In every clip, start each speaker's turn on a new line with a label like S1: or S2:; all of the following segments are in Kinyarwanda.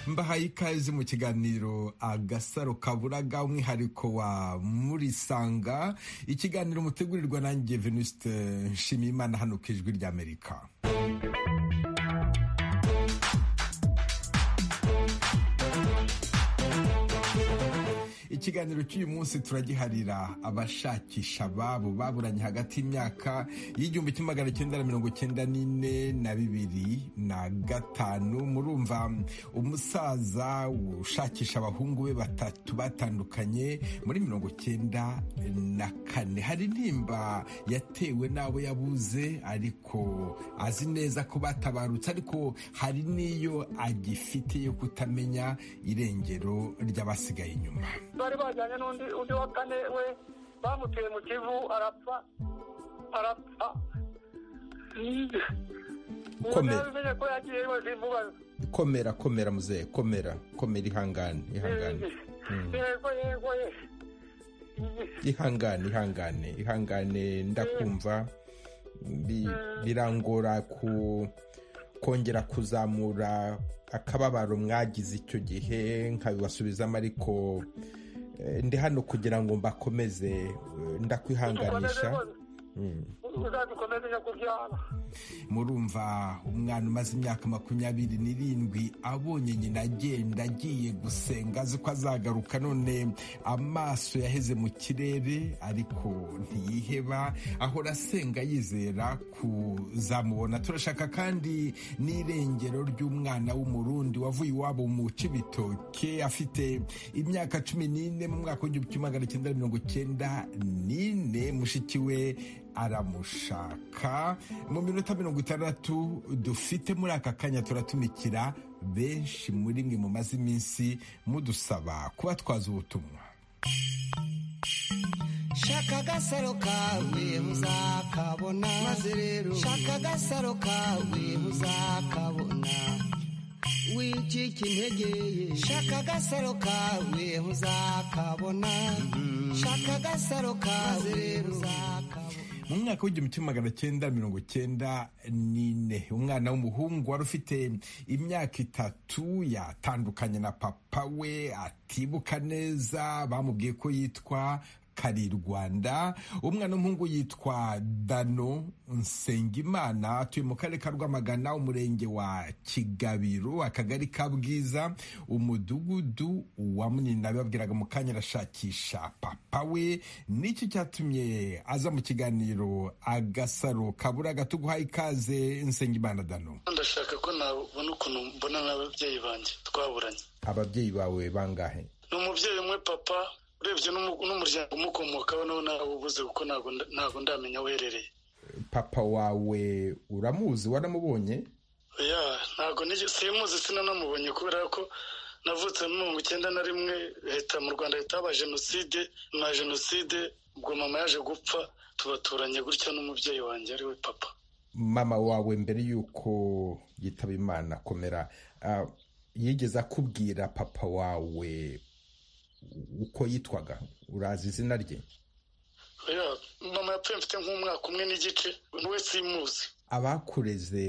S1: mbahaye ikaze mu kiganiro agasaro kabura ga umwihariko wa murisanga ikiganiro mutegurirwa nanjye venuste nshimiyimana hano ku ijwi ry'amerika ikiganiro cy'uyu munsi turagiharira abashakisha ababo baburanye hagati y'imyaka y'igihumbi kimwe magana cyenda na mirongo cyenda n'ine na bibiri na gatanu murumva umusaza ushakisha abahungu be batatu batandukanye muri mirongo cyenda na kane hari intimba yatewe n'abo yabuze ariko azi neza ko batabarutse ariko hari n'iyo agifite yo kutamenya irengero ry'abasigaye inyuma
S2: bari bajyanye n'undi undi wa kane we bamuteye mu kivu arapfa arapfa
S1: Komera.
S2: bimenye ko yagiye vuba
S1: komera komera muzehe komera komera ihangane ihangane
S2: yego yego ye
S1: ihangane ihangane ihangane ndakumva Bi- birangora ku kongera kuzamura akababaro mwagize icyo gihe nkabibasubizamo ariko eh, ndi hano kugira ngo mbakomeze eh,
S2: dukomeze
S1: ndakwihanganisha
S2: rwose uzadukomeze nyakubyara
S1: murumva umwana umaze imyaka makumyabiri n'irindwi abonye nyina agenda agiye gusenga azi ko azagaruka none amaso yaheze mu kirere ariko ntiyiheba ahora asenga yizera kuzamubona turashaka kandi n'irengero ry'umwana w'umurundi wavuye iwabo mu cibitoke afite imyaka cumi n'ine mu mwaka w'igihumbi kimwe magana cyenda mirongo cyenda n'ine mushiki we aramushaka mu minota mirongo itandatu dufite muri aka kanya turatumikira benshi muri mwe mumaze iminsi mudusaba kuba twaza ubutumwa
S3: shaka agasaro kawe uzakabona maze rero shaka agasaro kawe uzakabona wicika intege ye shaka agasaro kawe uzakabona shaka agasaro kawe uzakabona
S1: mu mwaka w'igihumbi kimwe magana cyenda mirongo cyenda n'ine umwana w'umuhungu wari ufite imyaka itatu yatandukanye na papa we atibuka neza bamubwiye ko yitwa kari rwanda umwana w'umuhungu yitwa dano nsengimana atuye mu karere ka rwamagana umurenge wa kigabiro akagari ka bwiza umudugudu wa munini babwiraga mu kanya arashakisha papa we nicyo cyatumye aza mu kiganiro agasaro kabura gatuguhaye ikaze nsengimana dano
S4: ndashaka ko nabona ukuntu mbona n'ababyeyi banjye twaburanye
S1: ababyeyi bawe bangahe
S4: ni umubyeyi umwe papa urebye n'umu- n'umuryango umukomokaho nawo nawubuze kuko ntabwo nda- ntabwo ndamenya aho uherereye
S1: papa wawe uramuzi waramubonye
S4: ya ntabwo nige- simuzi sinanamubonye kubera ko navutse muri mirongo icyenda na rimwe leta mu rwanda leta haba jenoside na jenoside ubwo mama yaje gupfa tubaturanye gutya n'umubyeyi wanjye ariwe papa
S1: mama wawe mbere y'uko yitaba imana komera ah, yigeze akubwira papa wawe uko yitwaga urazi izina rye
S4: ya mama yapfuye mfite nk'umwaka umwe n'igice we simuzi
S1: abakureze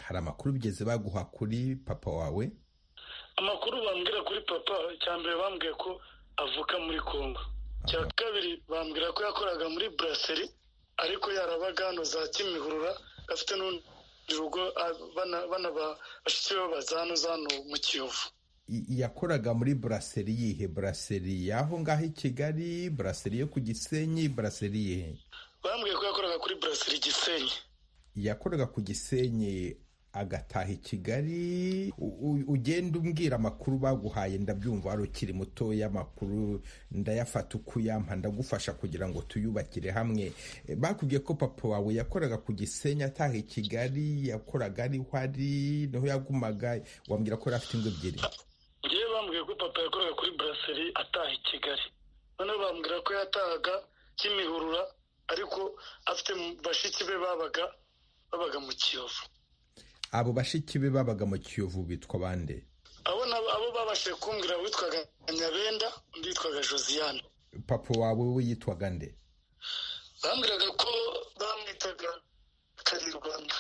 S1: hari amakuru bigeze baguha kuri papa wawe
S4: amakuru bambwira kuri papa icya mbere bambwiye ko avuka muri kongo icya kabiri bambwira ko yakoraga muri buraseri ariko yarabaga hano za kimihurura afite n'urundi rugo a- bana- bana ba- bashiki be baza hano za hano mu kiyovu
S1: I- yakoraga muri buraseri yihe buraseri y'aho ngaho i kigali buraseri yo ku gisenyi buraseri yihe
S4: bambwiye ko yakoraga kuri buraseri gisenyi
S1: yakoraga ku gisenyi agataha i kigali U- u- ugenda umbwira amakuru baguhaye ndabyumva wari ukiri mutoya amakuru ndayafata uko uyampa ndagufasha kugira ngo tuyubakire hamwe Eh, bakubwiye ko papa wawe yakoraga ku gisenyi ataha i kigali yakoraga ariho ari niho yagumaga wambwira ko yari afite ingo ebyiri
S4: ngewe bambwiye ko papa yakoraga kuri buraseri ataha i kigali noneho bambwira ko yatahaga kimihurura ariko afite mu- bashiki be babaga babaga mu kiyovu
S1: abo bashiki be babaga mu kiyovu bitwa bande
S4: abo nabo abo babashije kumbwira witwaga nyabenda undi yitwaga josiane
S1: papa wawe we yitwaga nde
S4: bambwiraga ko bamwitaga kari rwanda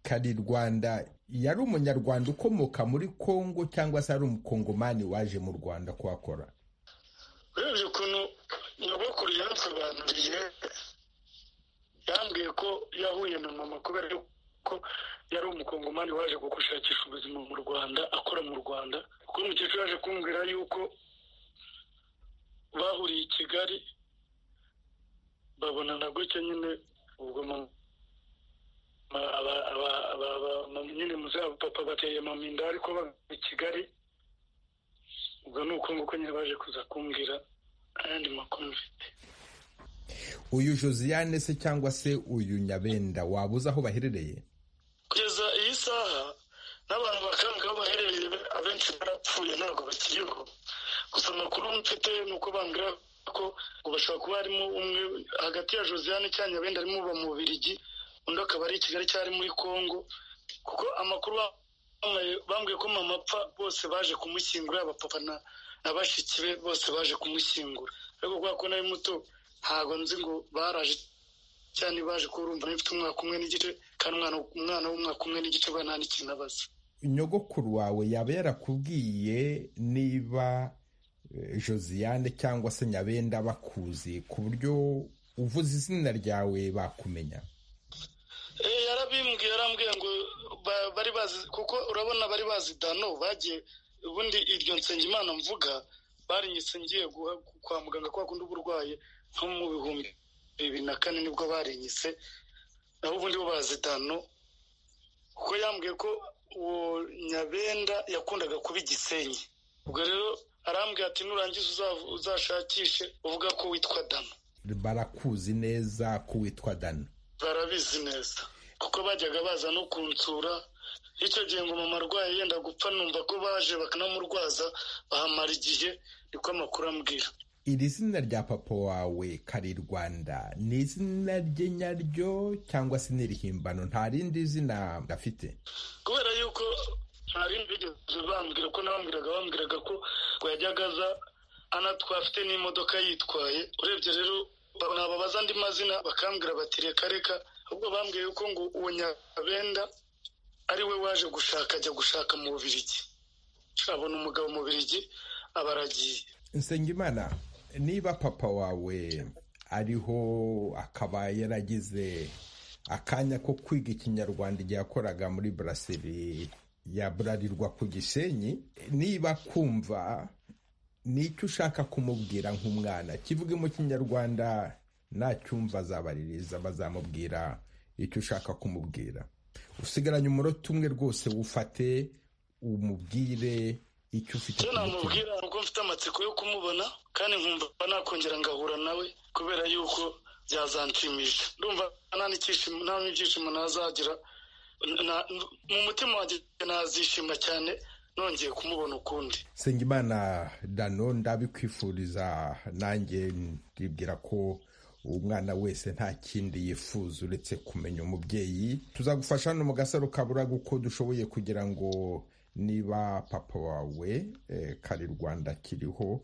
S1: kari rwanda yari umunyarwanda ukomoka muri kongo cyangwa se ari umukongomani waje mu rwanda kuhakora
S4: urebye ukuntu nyogokuru yansobanuriye yambwiye ko yahuye na mama kubera ko yari umukongomani waje gushakisha ubuzima mu rwanda akora mu rwanda kuko umukecuru yaje kumbwira yuko bahuriye i kigali babona na gutya nyine ubwo nyine muzaba papa bateye mama inda ariko bava i kigali ubwo ni uko nguko nyine baje kuza kumbwira ayandi makuru mfite
S1: uyu josiane se cyangwa se uyu nyabenda waba uzi aho baherereye
S4: kugeza iyi saha n'abantu bakambwe aho baherereye abenshi barapfuye ntabwo bakiriho gusa amakuru mfite ni uko bambwira ko ngo bashobora kuba harimo umwe hagati ya josiane cyangwa nyabenda arimo uba mu bubirigi undi akaba ari i kigali cyangwa ari muri congo kuko amakuru bambwiye ko mama apfa bose baje kumushyingura abapapa na bashiki be bose baje kumushyingura ariko kubera ko nari muto ntabwo nzi ngo baraje cyane baje kuba urumva mfite umwaka umwe n'igice kandi umwana w'umwaka umwe n'igice bwa nta n'ikintu abaza
S1: nyogokuru wawe yaba yarakubwiye niba josiane cyangwa se nyabenda bakuzi ku buryo uvuze izina ryawe bakumenya
S4: yarabimbwiye yarambwiye ngo bari bazi kuko urabona bari bazi dano bagiye ubundi iryo nsengimana mvuga barinyitse ngiye kwa muganga kwa kundi uba urwaye nko mu bihumbi bibiri na kane nibwo barinyise naho ubundi bo bazi dano kuko yambwiye ko uwo nyabenda yakundaga kuba igisenyi ubwo rero arambwiye ati nurangiza uzashakishe uvuga ko witwa dano
S1: barakuzi neza ko witwa dano
S4: barabizi neza kuko bajyaga baza no kunsura icyo gihe ngo mama arwaye yenda gupfa numva ko baje bakanamurwaza bahamara igihe niko amakuru ambwira
S1: iri zina rya papa wawe kari rwanda ni izina rye nyaryo cyangwa se n'irihimbano nta rindi zina afite
S4: kubera yuko nta rindi bigeze bambwira ko nabambwiraga bambwiraga ko ngo yajyaga aza anatwaye afite n'imodoka yitwaye urebye rero nababaza andi mazina bakambwira bati reka reka ahubwo bambwiye ko ngo uwo nyabenda ari we waje gushaka ajya gushaka mu bubirigi abona umugabo mu bubirigi aba aragiye
S1: nsengimana niba papa wawe ariho akaba yaragize akanya ko kwiga ikinyarwanda igihe yakoraga muri buraseri yaburarirwa ku gisenyi niba kumva nicyo ushaka kumubwira nk'umwana kivuge mu kinyarwanda nacyumva azabaririza bazamubwira icyo ushaka kumubwira usigaranye umurota umwe rwose wufate umubwire icyo ufite
S4: namubwira kuko mfite amatsiko yo kumubona kandi nkumva nakongera ngahura nawe kubera yuko byazanshimisha ndumva nta n'ibyishimo ntazagira mu mutima wanjye nazishima cyane nongeye kumubona ukundi
S1: sengimana dano ndabikwifuriza nanjye ndibwira ko umwana wese nta kindi yifuza uretse kumenya umubyeyi tuzagufasha hano mu gasaro kaburaga uko dushoboye kugira ngo niba papa wawe kari rwanda kiriho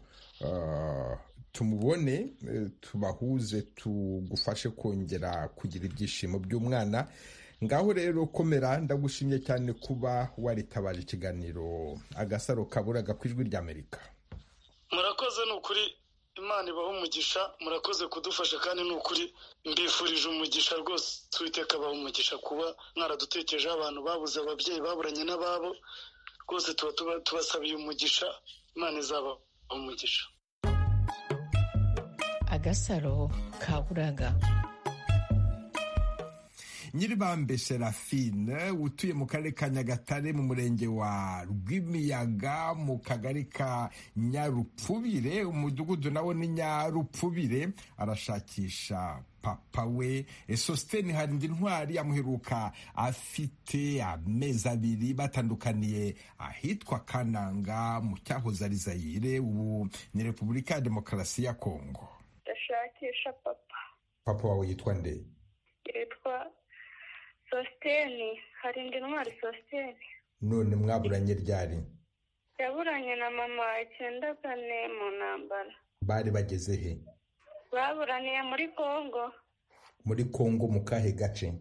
S1: tumubone tubahuze tugufashe kongera kugira ibyishimo by'umwana ngaho rero komera ndagushimye cyane kuba waritabaje ikiganiro agasaro kaburaga ku ijwi ry'amerika
S4: murakoze ni ukuri imana ibaho umugisha murakoze kudufasha kandi ni ukuri mbifurije umugisha rwose uwiteka abaho umugisha kuba mwaradutekerejeho abantu babuze ababyeyi baburanye n'ababo rwose tuba tubasabiye umugisha imana izaba umugisha
S5: agasaro kaburaga
S1: nyiribambe serafine utuye mu karere ka nyagatare mu murenge wa rwimiyaga mu kagari ka nyarupfubire umudugudu nawo ni nyarupfubire arashakisha papa we sositeni harindi ntwari amuheruka afite amezi abiri batandukaniye ahitwa kananga mu cyahoze ari zayire ubu ni repubulika ya demokarasi ya kongo
S6: ndashakisha papa
S1: papa wawe yitwa nde
S6: yitwa sositeni hari indi ntwari sositeni
S1: none mwaburanye ryari
S6: yaburanye na mama icyenda kane mu ntambara
S1: bari bageze he
S6: baburaniye muri kongo
S1: muri kongo mu kahe gace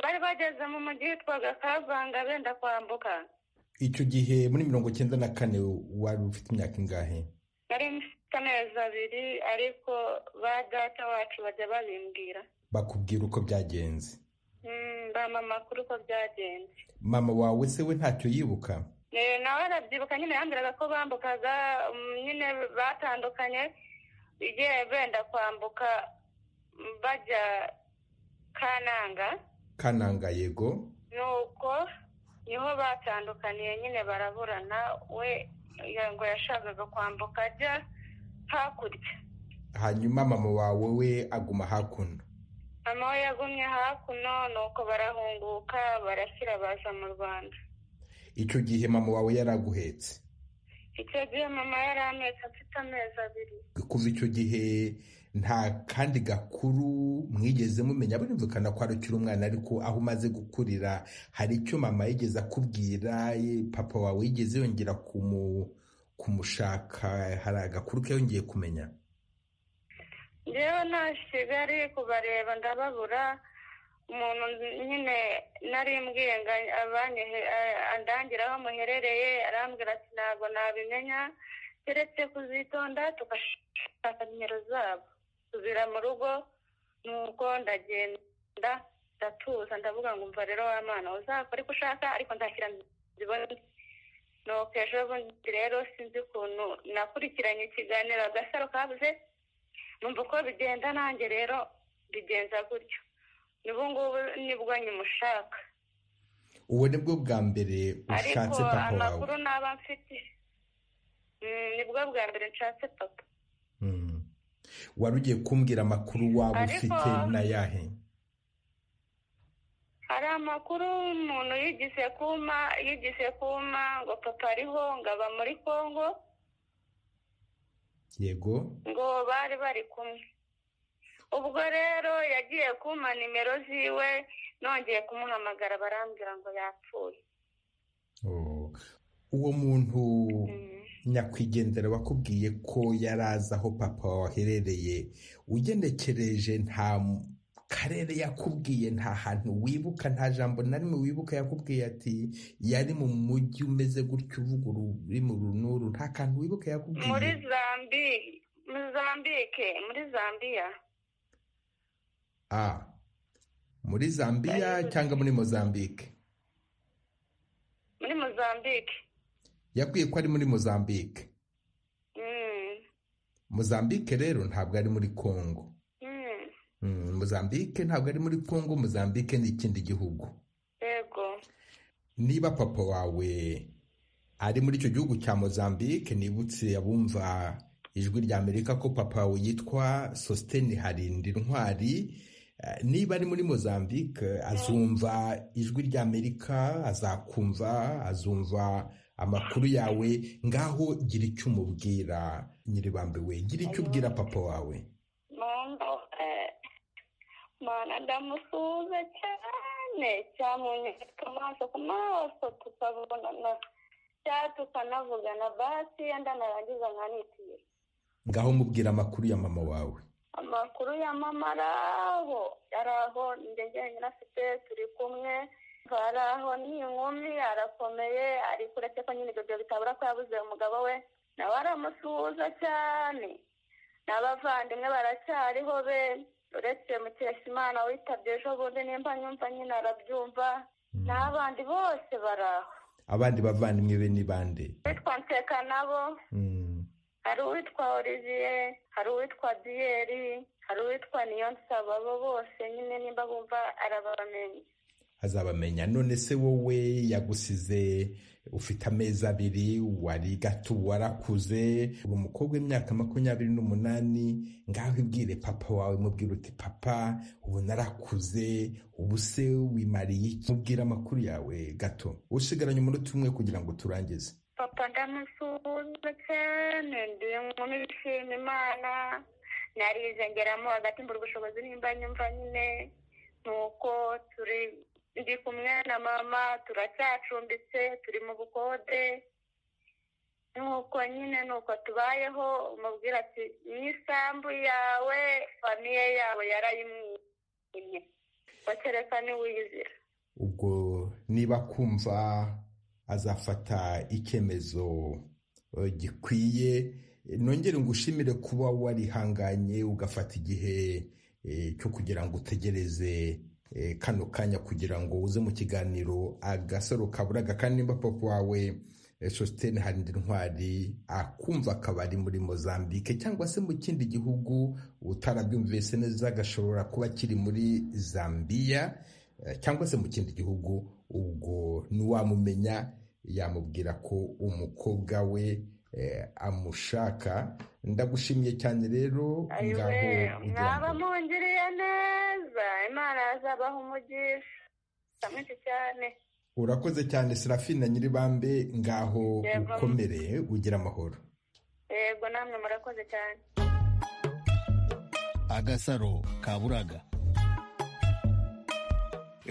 S6: bari bageze mu mujyi witwaga kavanga benda kwambuka
S1: icyo gihe muri mirongo cyenda na kane wari ufite imyaka ingahe
S6: nari mfite amezi abiri ariko ba data wacu bajya babimbwira
S1: bakubwira uko byagenze
S6: Mm, bampa amakuru uko byagenze
S1: mama wawe se we ntacyo yibuka
S6: Eh, nawe arabyibuka nyine yambwiraga ko bambukaga mm, nyine batandukanye igihe benda kwambuka mm, bajya kananga
S1: kananga yego
S6: nuko niho batandukaniye nyine baraburana we ya- ngo yashakaga kwambuka ajya hakurya
S1: hanyuma mama wawe we aguma hakuno
S6: mama we yagumye hakuno nuko barahunguka barashyira baza mu rwanda
S1: icyo gihe mama wawe yaraguhetse
S6: icyo gihe mama yari amezi afite amezi abiri
S1: kuva icyo gihe nta kandi gakuru mwigeze mumenya birumvikana ko ari ukiri umwana ariko aho umaze gukurira hari icyo mama yigeze akubwira ye- papa wawe yigeze yongera kumu- kumushaka hari agakuru ke yongeye kumenya
S6: njyewe nta kigali kubareba ndababura umuntu nyine nari mbwiye ngo abanyehe a- andangire aho muherereye arambwira ati ntabwo nabimenya keretse kuzitonda tugashaka nimero zabo tuzira mu rugo nuko ndagenda ndatuza ndavuga ngo umva rero wa mwana uzakora uko ushaka ariko nzashyira zibone nuko ejo bundi rero sinzi ukuntu nakurikiranye ikiganiro agasaro kabuze numva uko bigenda nanjye rero bigenza gutyo n'ubu ngubu nibwo nyimushaka
S1: ubu ni bwo bwa mbere
S6: ariko
S1: ushatse papa wawe
S6: amakuru naba mfite mm, nibwo bwa mbere nshatse papa
S1: Mm. wari ugiye kumbwira amakuru waba
S6: Ariko-
S1: ufite n'ayahe
S6: hari amakuru umuntu yigise kuma yigise kuma ngo papa ariho ngo aba muri kongo
S1: yego
S6: ngo bari bari kumwe ubwo rero yagiye kumpa nimero ziwe nongeye kumuhamagara barambwira ngo yapfuye
S1: Oh. uwo muntu
S6: Mm.
S1: nyakwigendera wakubwiye ko yari azi aho papa wawe aherereye ugenekereje nta m- karere yakubwiye nta hantu wibuka nta jambo na rimwe wibuka yakubwiye ati yari mu mujyi umeze gutyo uvuga uri mu runuru nta kantu wibuka
S6: muri
S1: yakubwiye
S6: zambi muri zambike muri zambiya
S1: Ah. muri zambiya cyangwa muri mozambique
S6: muri mozambike
S1: yakwiye ko ari muri mozambique
S6: Mm,
S1: mozambique rero ntabwo ari muri congo
S6: mm,
S1: Mm, mozambique ntabwo ari muri congo mozambique ni ikindi gihugu
S6: yego
S1: niba papa wawe ari muri icyo gihugu cya mozambique nibutse abumva ijwi rya amerika ko papa wawe yitwa sositeni harindi intwari Eh, niba ari muri mozambique azumva ijwi rya amerika azakumva azumva amakuru yawe ngaho gira icyo umubwira nyiribambe we gira icyo ubwira papa wawe
S6: mando mana ndamusuhuza cyane cyamunyereka amaso ku maso tukabonana cya tukanavugana basi yenda narangiza nkanitira
S1: ngaho mubwira amakuru ya mama wawe
S6: amakuru ya mama ari aho ari aho njye njyenyine afite turi kumwe ari aho ni inkumi arakomeye ariko uretse ko nyine ibyo byo bitabura ko yabuze umugabo we nawe aramusuhuza cyane n'abavandimwe baracyariho be uretse mukeshimana witabye ejo bundi nimba nyumva nyine arabyumva n'abandi bose bari aho
S1: abandi bavandimwe be ni bande
S6: witwa nseka nabo
S1: Mm.
S6: hari uwitwa olivier hari uwitwa diyeri hari uwitwa niyonsaba abo bose nyine nimba bumva arabamenye
S1: azabamenya none se wowe yagusize ufite amezi abiri wari gato ubu warakuze uri umukobwa w'imyaka makumyabiri n'umunani ngaho ibwire papa wawe mubwira uti papa ubu narakuze ubu se wimariye iki mubwira amakuru yawe gato usigaranye umunota umwe kugira ngo turangize
S6: papa ndamusuhuza cyane ndi inkumi ishima imana narize ngeramo hagati mbura ubushobozi nimba nyumva nyine nuko turi ndi kumwe na mama turacyacumbitse turi mu bukode nuko nyine nuko tubayeho umubwira ati n'isambu yawe famiye yawe yarayimwimye wakereka niwiyizira
S1: ubwo niba kumva azafata icyemezo gikwiye nongere ngushimire kuba warihanganye ugafata igihe cyo kugira ngo utegereze kano kanya kugira ngo uze mu kiganiro agasaro kaburaga kandi nimba papa wawe sositene harindi ntwari akumva akaba ari muri mozambique cyangwa se mu kindi gihugu utarabyumvise neza agashobora kuba kiri muri zambiya cyangwa se mu kindi gihugu ubwo ntiwamumenya yamubwira ko umukobwa we amushaka ndagushimiye cyane rero
S6: ngaho mwaba mungiriye neza imana yazabaha umugisha mwinshi cyane
S1: urakoze cyane serafina nyiribambe ngaho ukomere ugira amahoro
S6: yego namwe murakoze cyane
S7: agasaro kaburaga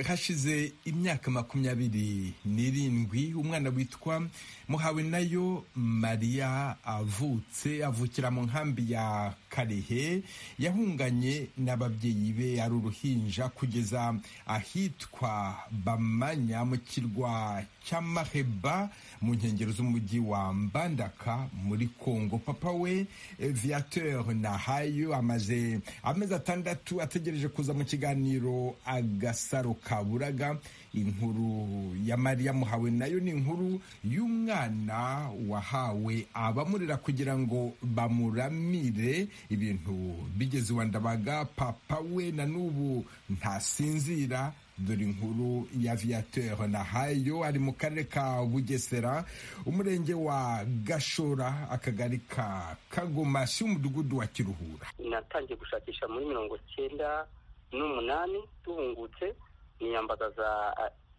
S1: hashize imyaka makumyabiri n'irindwi umwana witwa muhawe nayo mariya avutse avukira mu nkambi ya karehe yahunganye n'ababyeyi be ari uruhinja kugeza ahitwa bamanya mu kirwa cy'amaheba mu nkengero z'umujyi wa mbandaka muri kongo papa we viateur nahayo amaze amezi atandatu ategereje kuza mu kiganiro agasaro kaburaga inkuru ya mariya muhawe nayo ni inkuru y'umwana wahawe abamurera kugira ngo bamuramire ibintu bigeze iwa ndabaga papa we na n'ubu ntasinzira dore inkuru ya viateur nahayo ari mu karere ka bugesera umurenge wa gashora akagari ka kagomashi umudugudu wa kiruhura
S8: natangiye gushakisha muri mirongo cyenda n'umunani duhungutse niyambagaza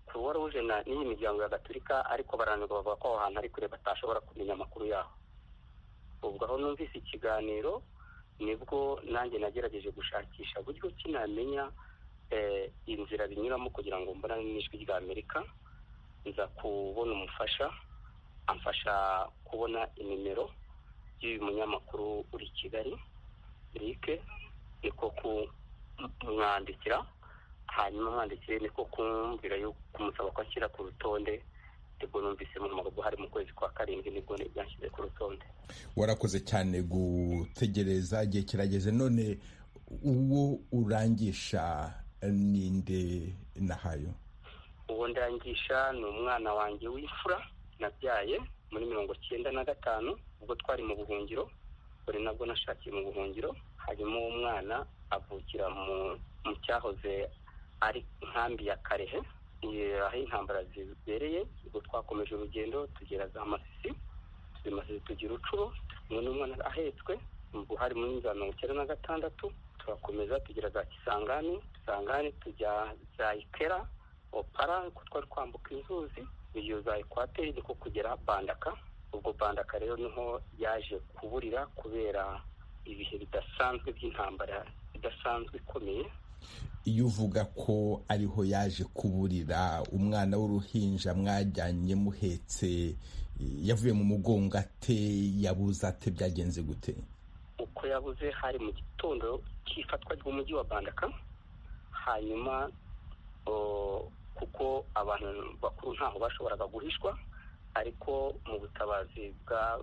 S8: kuruwa ruje n'iyi miryango ya gaturika ariko barananirwa bavuga ko aho hantu ari kure batashobora kumenya amakuru yaho ubwo aho numvise ikiganiro nibwo nanjye nagerageje gushakisha uburyo ki namenya inzira binyuramo kugira ngo mbonane n'ijwi ry'amerika nza kubona umufasha amfasha kubona inimero y'uyu munyamakuru uri i kigali rike niko kumwandikira hanyuma mwandikire niko kumvira yo kumusaba ko ashyira ku rutonde nibwo numvise mu magambo hari mu kwezi kwa karindwi nibwo byashyize ku rutonde
S1: warakoze cyane gutegereza igihe kirageze none uwo urangisha ninde nahayo
S8: uwo ndangisha ni umwana wanjye w'imfura nabyaye muri mirongo cyenda na gatanu ubwo twari mu buhungiro buri nabwo nashakiye mu buhungiro hanyuma uwo mwana avukira mu cyahoze ari inkambi ya karehe aho intambara zibereye ubwo twakomeje urugendo tugera za masisi tuzi masisi tugira ucuro turi n'umwana ahetswe ubwo hari muri za mirongo icyenda na gatandatu turakomeza tugera za kisangani kisangani tujya za ikera opara kuko twari kwambuka inzuzi iyo za ekwateri niko kugera bandaka ubwo bandaka rero niho yaje kuburira kubera ibihe bidasanzwe by'intambara idasanzwe ikomeye
S1: iyo uvuga ko ariho yaje kuburira umwana w'uruhinja mwajyanye muhetse yavuye mu mugongo ate yabuze ate byagenze gute
S8: uko yabuze hari mu gitondo cy'ifatwa ry'umujyi wa bandaka hanyuma kuko abantu bakuru ntaho bashoboraga guhishwa ariko mu butabazi bwa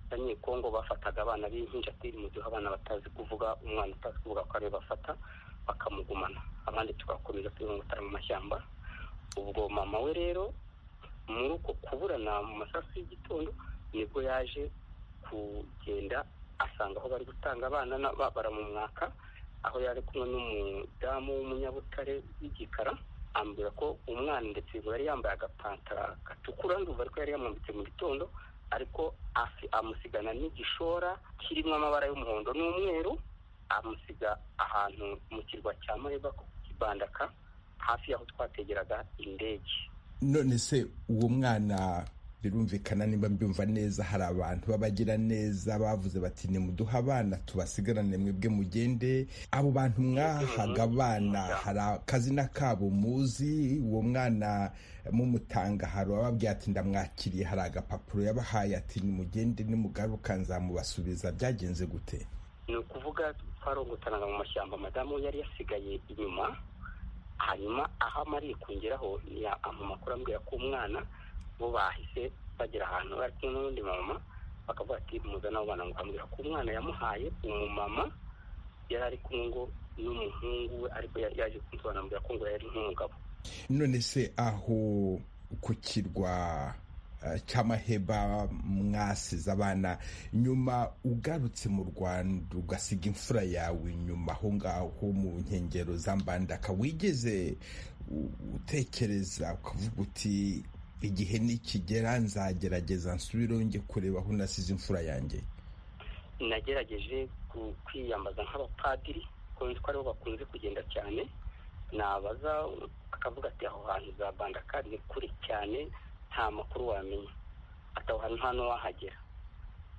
S8: abanyekongo bafataga abana b'impinjatiri mu gihe abana batazi kuvuga umwana utazi kuvuga ko ariwe bafata bakamugumana abandi tugakomeza tubimutara mu mashyamba ubwo mama we rero muri uko kuburana mu masasu y'igitondo nibwo yaje kugenda asanga aho bari gutanga abana baramumwaka aho yari kumwe n'umudamu w'umunyabutare w'igikara ambwira ko umwana ndetse yari yambaye agapantara gatukura ndumva ariko yari yamwambitse mu gitondo ariko amusigana n'igishora kirimo amabara y'umuhondo n'umweru amusiga ahantu mu kirwa cya mareba kibandaka hafi y'aho twategeraga indege
S1: none se uwo mwana birumvikana niba mbyumva neza hari abantu b'abagira neza bavuze bati nimuduhe abana tubasigarane mwebwe mugende abo bantu mwahaga abana hari akazina kabo muzi uwo mwana mumutanga hari ababwira ati ndamwakiriye hari agapapuro yabahaye ati nimugende nimugaruka nzamubasubiza byagenze gute
S8: ni ukuvuga twarongotanaga mu mashyamba madamu yari yasigaye inyuma hanyuma aho amariye kongeraho mu makuru ambwira ko umwana bo bahise bagera ahantu bari kumwe n'undi mama bakavuga ati muzane abana ngo ambwira ko umwana yamuhaye umumama yari ari kumwe ngo n'umuhungu we ariko yaje kunsobanurira ko ngo yari nk'umugabo
S1: none se aho ku kirwa cy'amaheba mwasize abana nyuma ugarutse mu rwanda ugasiga imfura yawe nyuma aho ngaho mu nkengero za mbandaka wigeze utekereza ukavuga uti igihe nikigera nzagerageza nsubireho njye kureba aho nasize imfura yanjye
S8: nagerageje kwiyambaza nk'abapadiri kuko aribo bakunze kugenda cyane nabaza akavuga ati aho hantu za bandaka ni kure cyane nta makuru wamenya ataho hantu hano wahagera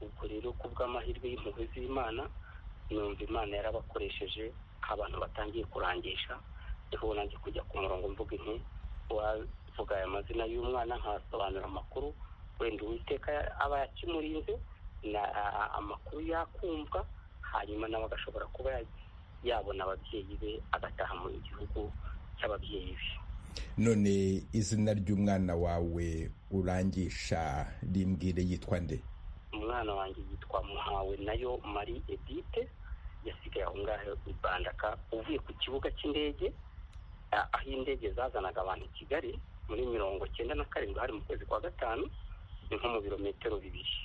S8: ubwo rero ku bw'amahirwe y'impuhwe z'imana numva imana yarabakoresheje abantu batangiye kurangisha niho nanjye kujya ku murongo mvuga inti wavuga aya mazina y'umwana nkasobanura amakuru wenda uwiteka aba yakimurinze amakuru yakumva hanyuma nawe agashobora kuba yabona ababyeyi be agataha mu gihugu cy'ababyeyi be
S1: none izina ry'umwana wawe urangisha rimbwire yitwa nde
S8: umwana wanjye yitwa muhawe nayo marie edite yasigaye aho ngaho i bandaka uvuye ku kibuga cy'indege aho indege zazanaga abantu i kigali muri mirongo cyenda na karindwi hari mu kwezi kwa gatanu ni nko mu birometero bibiri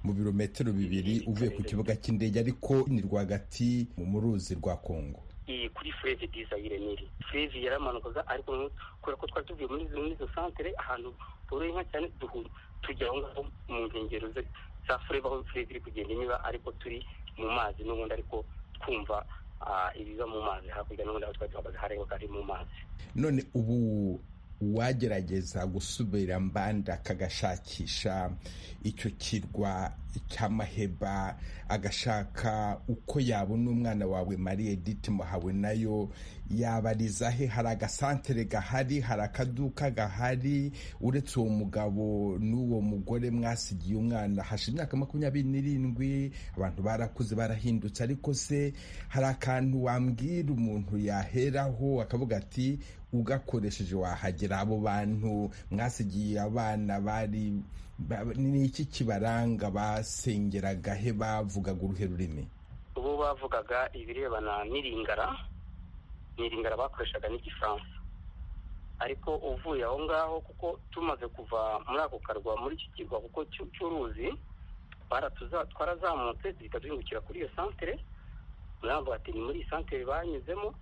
S1: mu birometero bibiri uvuye ku kibuga cy'indege ariko ni rwagati mu ruzi rwa kongo
S8: iyi kuri fureve dizayire niri fureve yaramanukaga ariko kubera ko twari tuvuye muri izo santere ahantu toroye inka cyane duhura tujya aho ngaho mu nkengero za fureve aho fureve iri kugenda inyura ariko turi mu mazi n'ubundi ariko twumva ibiba mu mazi hakurya n'ubundi aho twari duhagaze hareba ari mu mazi
S1: none ubu uwagerageza gusubira mbanda akagashakisha icyo kirwa cy'amaheba agashaka uko yabona umwana wawe marie edite muhawe nayo yabariza he hari agasantere gahari hari akaduka gahari uretse uwo mugabo n'uwo mugore mwasigiye umwana hashize imyaka makumyabiri n'irindwi abantu barakuze barahindutse ariko se hari akantu wambwira umuntu yaheraho akavuga ati ugakoresheje wahagera abo bantu mwasigiye abana bari ni iki kibaranga basengeraga he bavugaga uruhe rurimi
S8: ubu bavugaga ibirebana n'iringara n'iringara bakoreshaga n'igifaransa ariko uvuye aho ngaho kuko tumaze kuva muri ako karwa muri iki kirwa kuko cy'uruzi twarazamutse duhita duhingukira kuri iyo santere muravuga ati ni muri iyi santere banyuzemo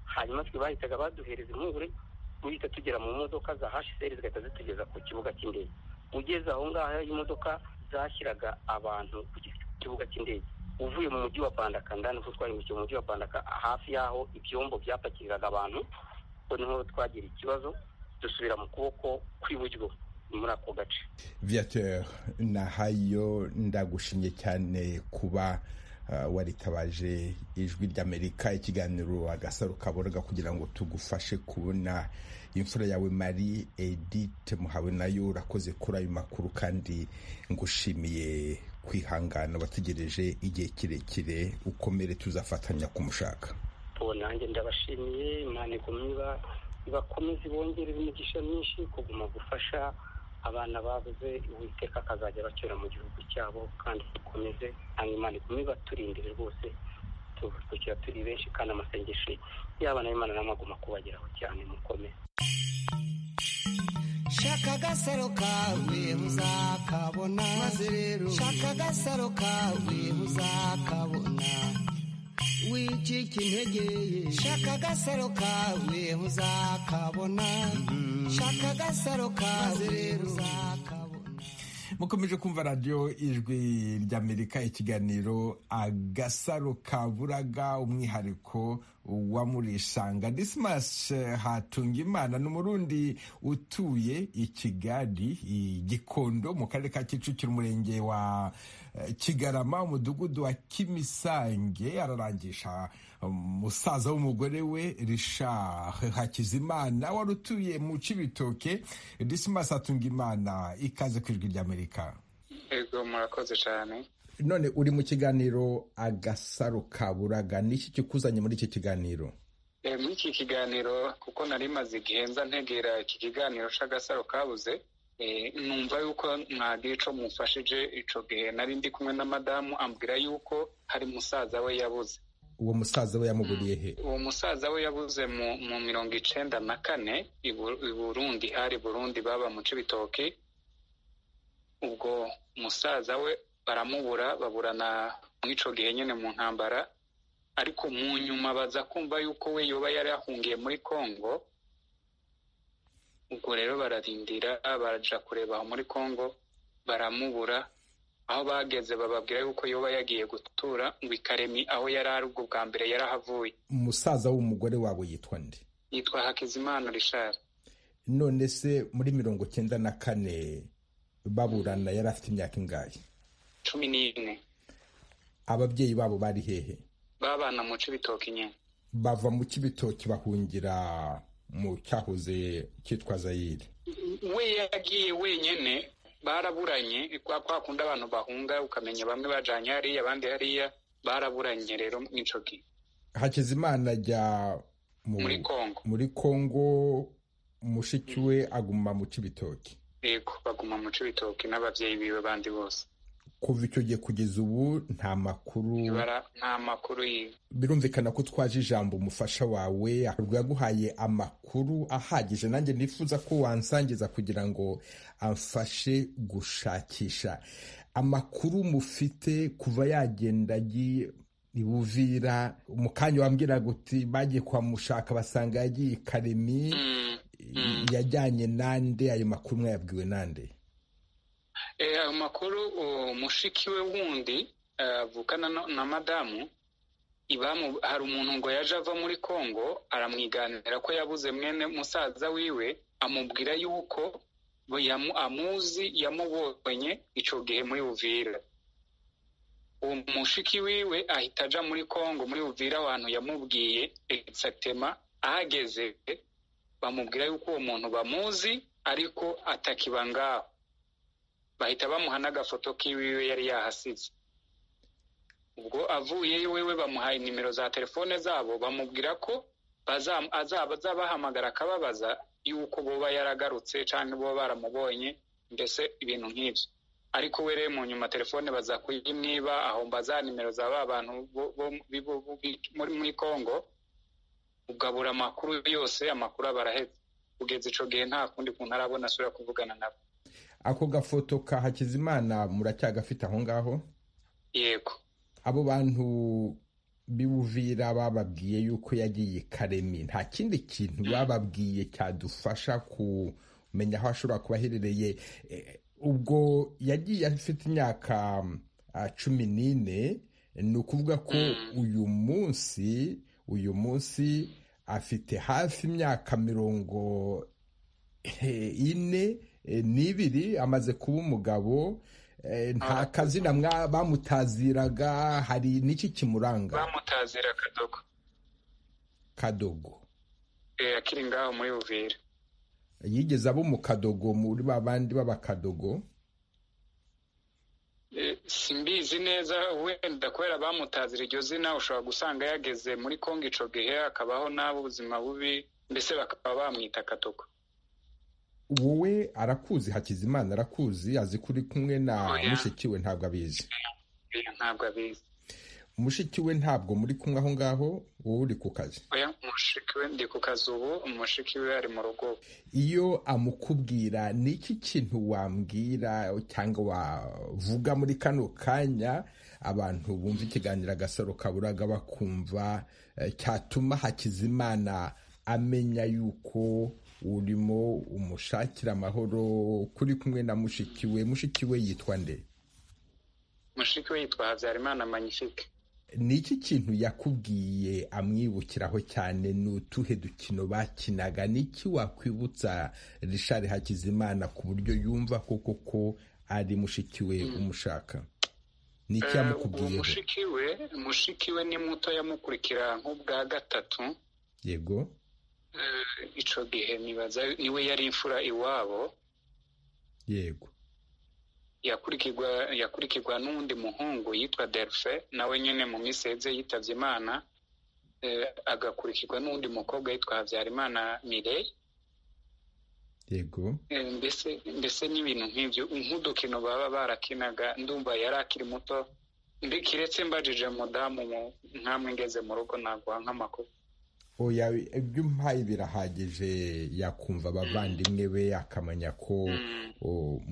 S8: hanyuma twe bahitaga baduhereza impungure duhita tugera mu modoka za hsr zigahita zitugeza ku kibuga cy'indege ugeze aho ngaho imodoka zashyiraga abantu ku kibuga cy'indege uvuye mu mujyi wa bandaka ndani ko twahindukiye mu mujyi wa bandaka hafi y'aho ibyombo byapakiriraga abantu ko niho twagira ikibazo dusubira mu kuboko kw'iburyo muri ako gace
S1: viateur nahayo ndagushimye cyane kuba waritabaje ijwi ry'amerika ikiganiro agasaro kaboroga kugira ngo tugufashe kubona imfura yawe marie edite muhawe nayo urakoze kuri ayo makuru kandi ngushimiye kwihangana wategereje igihe kirekire ukomere tuzafatanya kumushaka
S8: nanjye ndabashimiye imana igomba ibakomeze ibongerere imigisha myinshi kuguma gufasha abana babuze uwiteka akazajya bacyura mu gihugu cyabo kandi dukomeze hanyuma igume baturindire rwose tubakira turi benshi kandi amasengesho y'abana b'imana n'amaguma kubageraho cyane mukomeze
S3: shaka agasaro kawe uzakabona maze rero shaka agasaro kawe uzakabona wicika intege shaka agasaro kawe uzakabona shaka agasaro kawe uzakabona
S1: mukomeje kumva radiyo ijwi ry'amerika ikiganiro agasaro kaburaga umwihariko wa murisanga disimas hatunga imana ni umurundi utuye i kigali i gikondo mu karere ka kicukiro umurenge wa kigarama umudugudu wa kimisange ararangisha umusaza w'umugore we rishard hakizimana wari utuye mu cibitoke disimas hatunga imana ikaze ku ijwi ry'amerika
S9: yego murakoze cyane
S1: none uri mu kiganiro agasaro kaburaga niki kikuzanye muri iki kiganiro
S9: muri iki kiganiro kuko nari maze igihe nza ntegera iki kiganiro cy'agasaro kabuze numva yuko mwagira icyo mufashije icyo gihe nari ndi kumwe na madamu ambwira yuko hari musaza we yabuze
S1: uwo musaza we yamuguriye he
S9: uwo musaza we yabuze mu mirongo icyenda na kane i burundi hari burundi baba mu cy'ibitoki ubwo musaza we baramubura baburana muri icyo gihe nyine mu ntambara ariko mu nyuma baza kumva yuko we yoba yari yahungiye muri congo ubwo rero bararindira barajya kureba aho muri congo baramubura aho bageze bababwira yuko yoba yagiye gutura ngo ikaremi aho yari ari ubwo bwa mbere yarahavuye
S1: umusaza w'umugore wawe yitwa nde
S9: yitwa hakizimana rishari
S1: none se muri mirongo cyenda na kane baburana yari afite imyaka ingahe
S9: cumi n'ine
S1: ababyeyi babo bari hehe
S9: babana mu cy'ibitoki nyine
S1: bava mu cy'ibitoki bahungira mu cyahoze cyitwa zayire
S9: we yagiye wenyine baraburanye kwa kundi abantu bahunga ukamenya bamwe bajyanye hariya abandi hariya baraburanye rero n'icyo gihe
S1: hakizimana ajya
S9: muri kongo
S1: muri kongo mushiki we aguma mu cy'ibitoki
S9: yego baguma mu cy'ibitoki n'ababyeyi biwe bandi bose
S1: kuva icyo gihe kugeza ubu nta makuru
S9: nta makuru
S1: birumvikana ko twaje ijambo umufasha wawe yaguhaye amakuru ahagije nanjye nifuza ko wansangiza kugira ngo amfashe gushakisha amakuru mufite kuva yagenda agiye ibuvira mu kanya wambwira guti bagiye kuhamushaka basanga yagiye i karemi yajyanye nande ayo makuru mwayabwiwe nande
S9: ayo makuru mushiki we wundi avukana na madamu hari umuntu ngo yaje ava muri congo aramwiganira ko yabuze mwene musaza wiwe amubwira yuko amuzi yamubonye icyo gihe muri buvira uwo mushiki wiwe ahita ajya muri congo muri buvira abantu yamubwiye egisatema ahageze bamubwira yuko uwo muntu bamuzi ariko atakiba ngaho bahita bamuha n'agafoto k'iwiwe yari yahasize ubwo avuye iwewe bamuhaye nimero za telefone zabo bamubwira ko azabahamagara akababaza yuko boba yaragarutse cyangwa boba baramubonye mbese ibintu nk'ibyo ariko we rero mu nyuma telefone baza kuyimwiba ahomba za nimero za ba bantu muri congo ugabura amakuru yose amakuru aba arahetse kugeza icyo gihe nta kundi kuntu arabona asubira kuvugana nabo
S1: ako gafoto ka hakizimana muracyagafite aho ngaho
S9: yego
S1: abo bantu b'ubuvira bababwiye yuko yagiye karemi nta kindi kintu bababwiye cyadufasha kumenya aho ashobora kuba aherereye ubwo yagiye afite imyaka cumi n'ine ni ukuvuga ko uyu munsi uyu munsi afite hafi imyaka mirongo ine n'ibiri amaze kuba umugabo nta kazina bamutaziraga hari n'iki kimuranga
S9: bamutazira kadogo
S1: kadogo
S9: akiri ngaho muri buvira
S1: yigeze abo mu kadogo muri ba bandi b'abakadogo
S9: simbizi neza wenda kubera bamutazira iryo zina ushobora gusanga yageze muri kongo icyo gihe akabaho n'abo ubuzima bubi mbese bakaba bamwita kadogo
S1: wowe arakuzi hakizimana arakuzi azi kuri kumwe na mushiki we ntabwo abizi
S9: ntabwo abizi
S1: mushiki we ntabwo muri kumwe aho ngaho wowe uri ku kazi
S9: mushiki we ndi ku kazi ubu mushiki we ari mu rugo
S1: iyo amukubwira ni iki kintu wambwira cyangwa wavuga muri kano kanya abantu bumva ikiganiro agasaro kaburaga bakumva cyatuma hakizimana amenya yuko urimo umushakira amahoro kuri kumwe na mushiki we mushiki we yitwa nde
S9: mushiki we yitwa habyarimana magnifique
S1: ni iki kintu yakubwiye amwibukiraho cyane ni utuhe dukino bakinaga n'iki wakwibutsa rishari hakizimana ku buryo yumva koko ko ari mushiki we umushaka ni iki yamukubwiyeho
S9: mushiki we mushiki we ni muto yamukurikira nk'ubwa gatatu
S1: yego
S9: icyo gihe nibaza niwe yari imfura iwabo
S1: yego
S9: yakurikirwa n'undi muhungu yitwa delphe nawe nyine mu minsi yeze yitabye imana agakurikirwa n'undi mukobwa yitwa habyarimana mire
S1: yego
S9: mbese mbese n'ibintu nk'ibyo nk'udukino baba barakinaga ndumva yari akiri muto kiretse mbajije mudamu nkamwe ngeze mu rugo naguha nk'amakuru
S1: oya ibyo umpaye birahagije yakumva abavandimwe be akamenya ko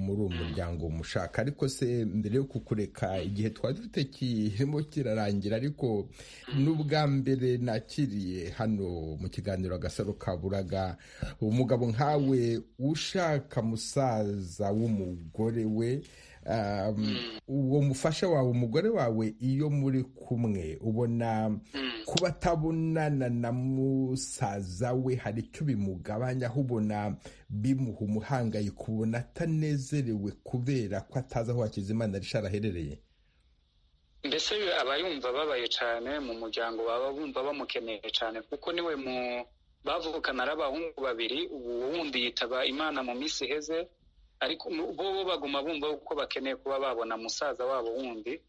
S1: muri uwo muryango mushaka ariko se mbere yo kukureka igihe twari dufite kirimo kirarangira ariko n'ubwa mbere nakiriye hano mu kiganiro agasaro kaburaga umugabo nkawe ushaka musaza w'umugore we uwo mufasha wawe umugore wawe iyo muri kumwe ubona kuba atabonana na musaza we hari icyo bimugabanya aho ubona bimuha umuhangayiko ubona atanezerewe kubera ko atazi aho hakizimana rishara aherereye
S9: mbese aba yumva ababaye cyane mu muryango baba bumva bamukeneye cyane kuko niwe mu bavukana ari abahungu babiri ubu wundi yitaba imana mu minsi iheze ariko bo baguma bumva uko bakeneye kuba babona musaza wabo wundi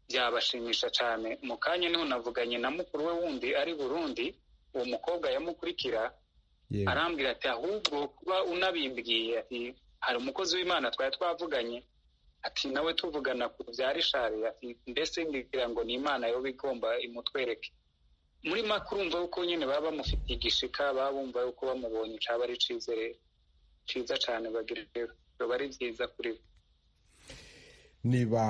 S9: byabashimisha cyane mu kanya niho navuganye na mukuru we wundi ari burundi uwo mukobwa yamukurikira arambwira ati ahubwo kuba unabimbwiye ati hari umukozi w'imana twari twavuganye ati nawe tuvugana ku bya rishari ati mbese ngira ngo ni imana yo bigomba imutwereke muri makurumva uko nyine baba bamufitiye igishika baba bumva uko bamubonye cyaba ari cyizere cyiza cyane bagira biba ari byiza kuri bo
S1: niba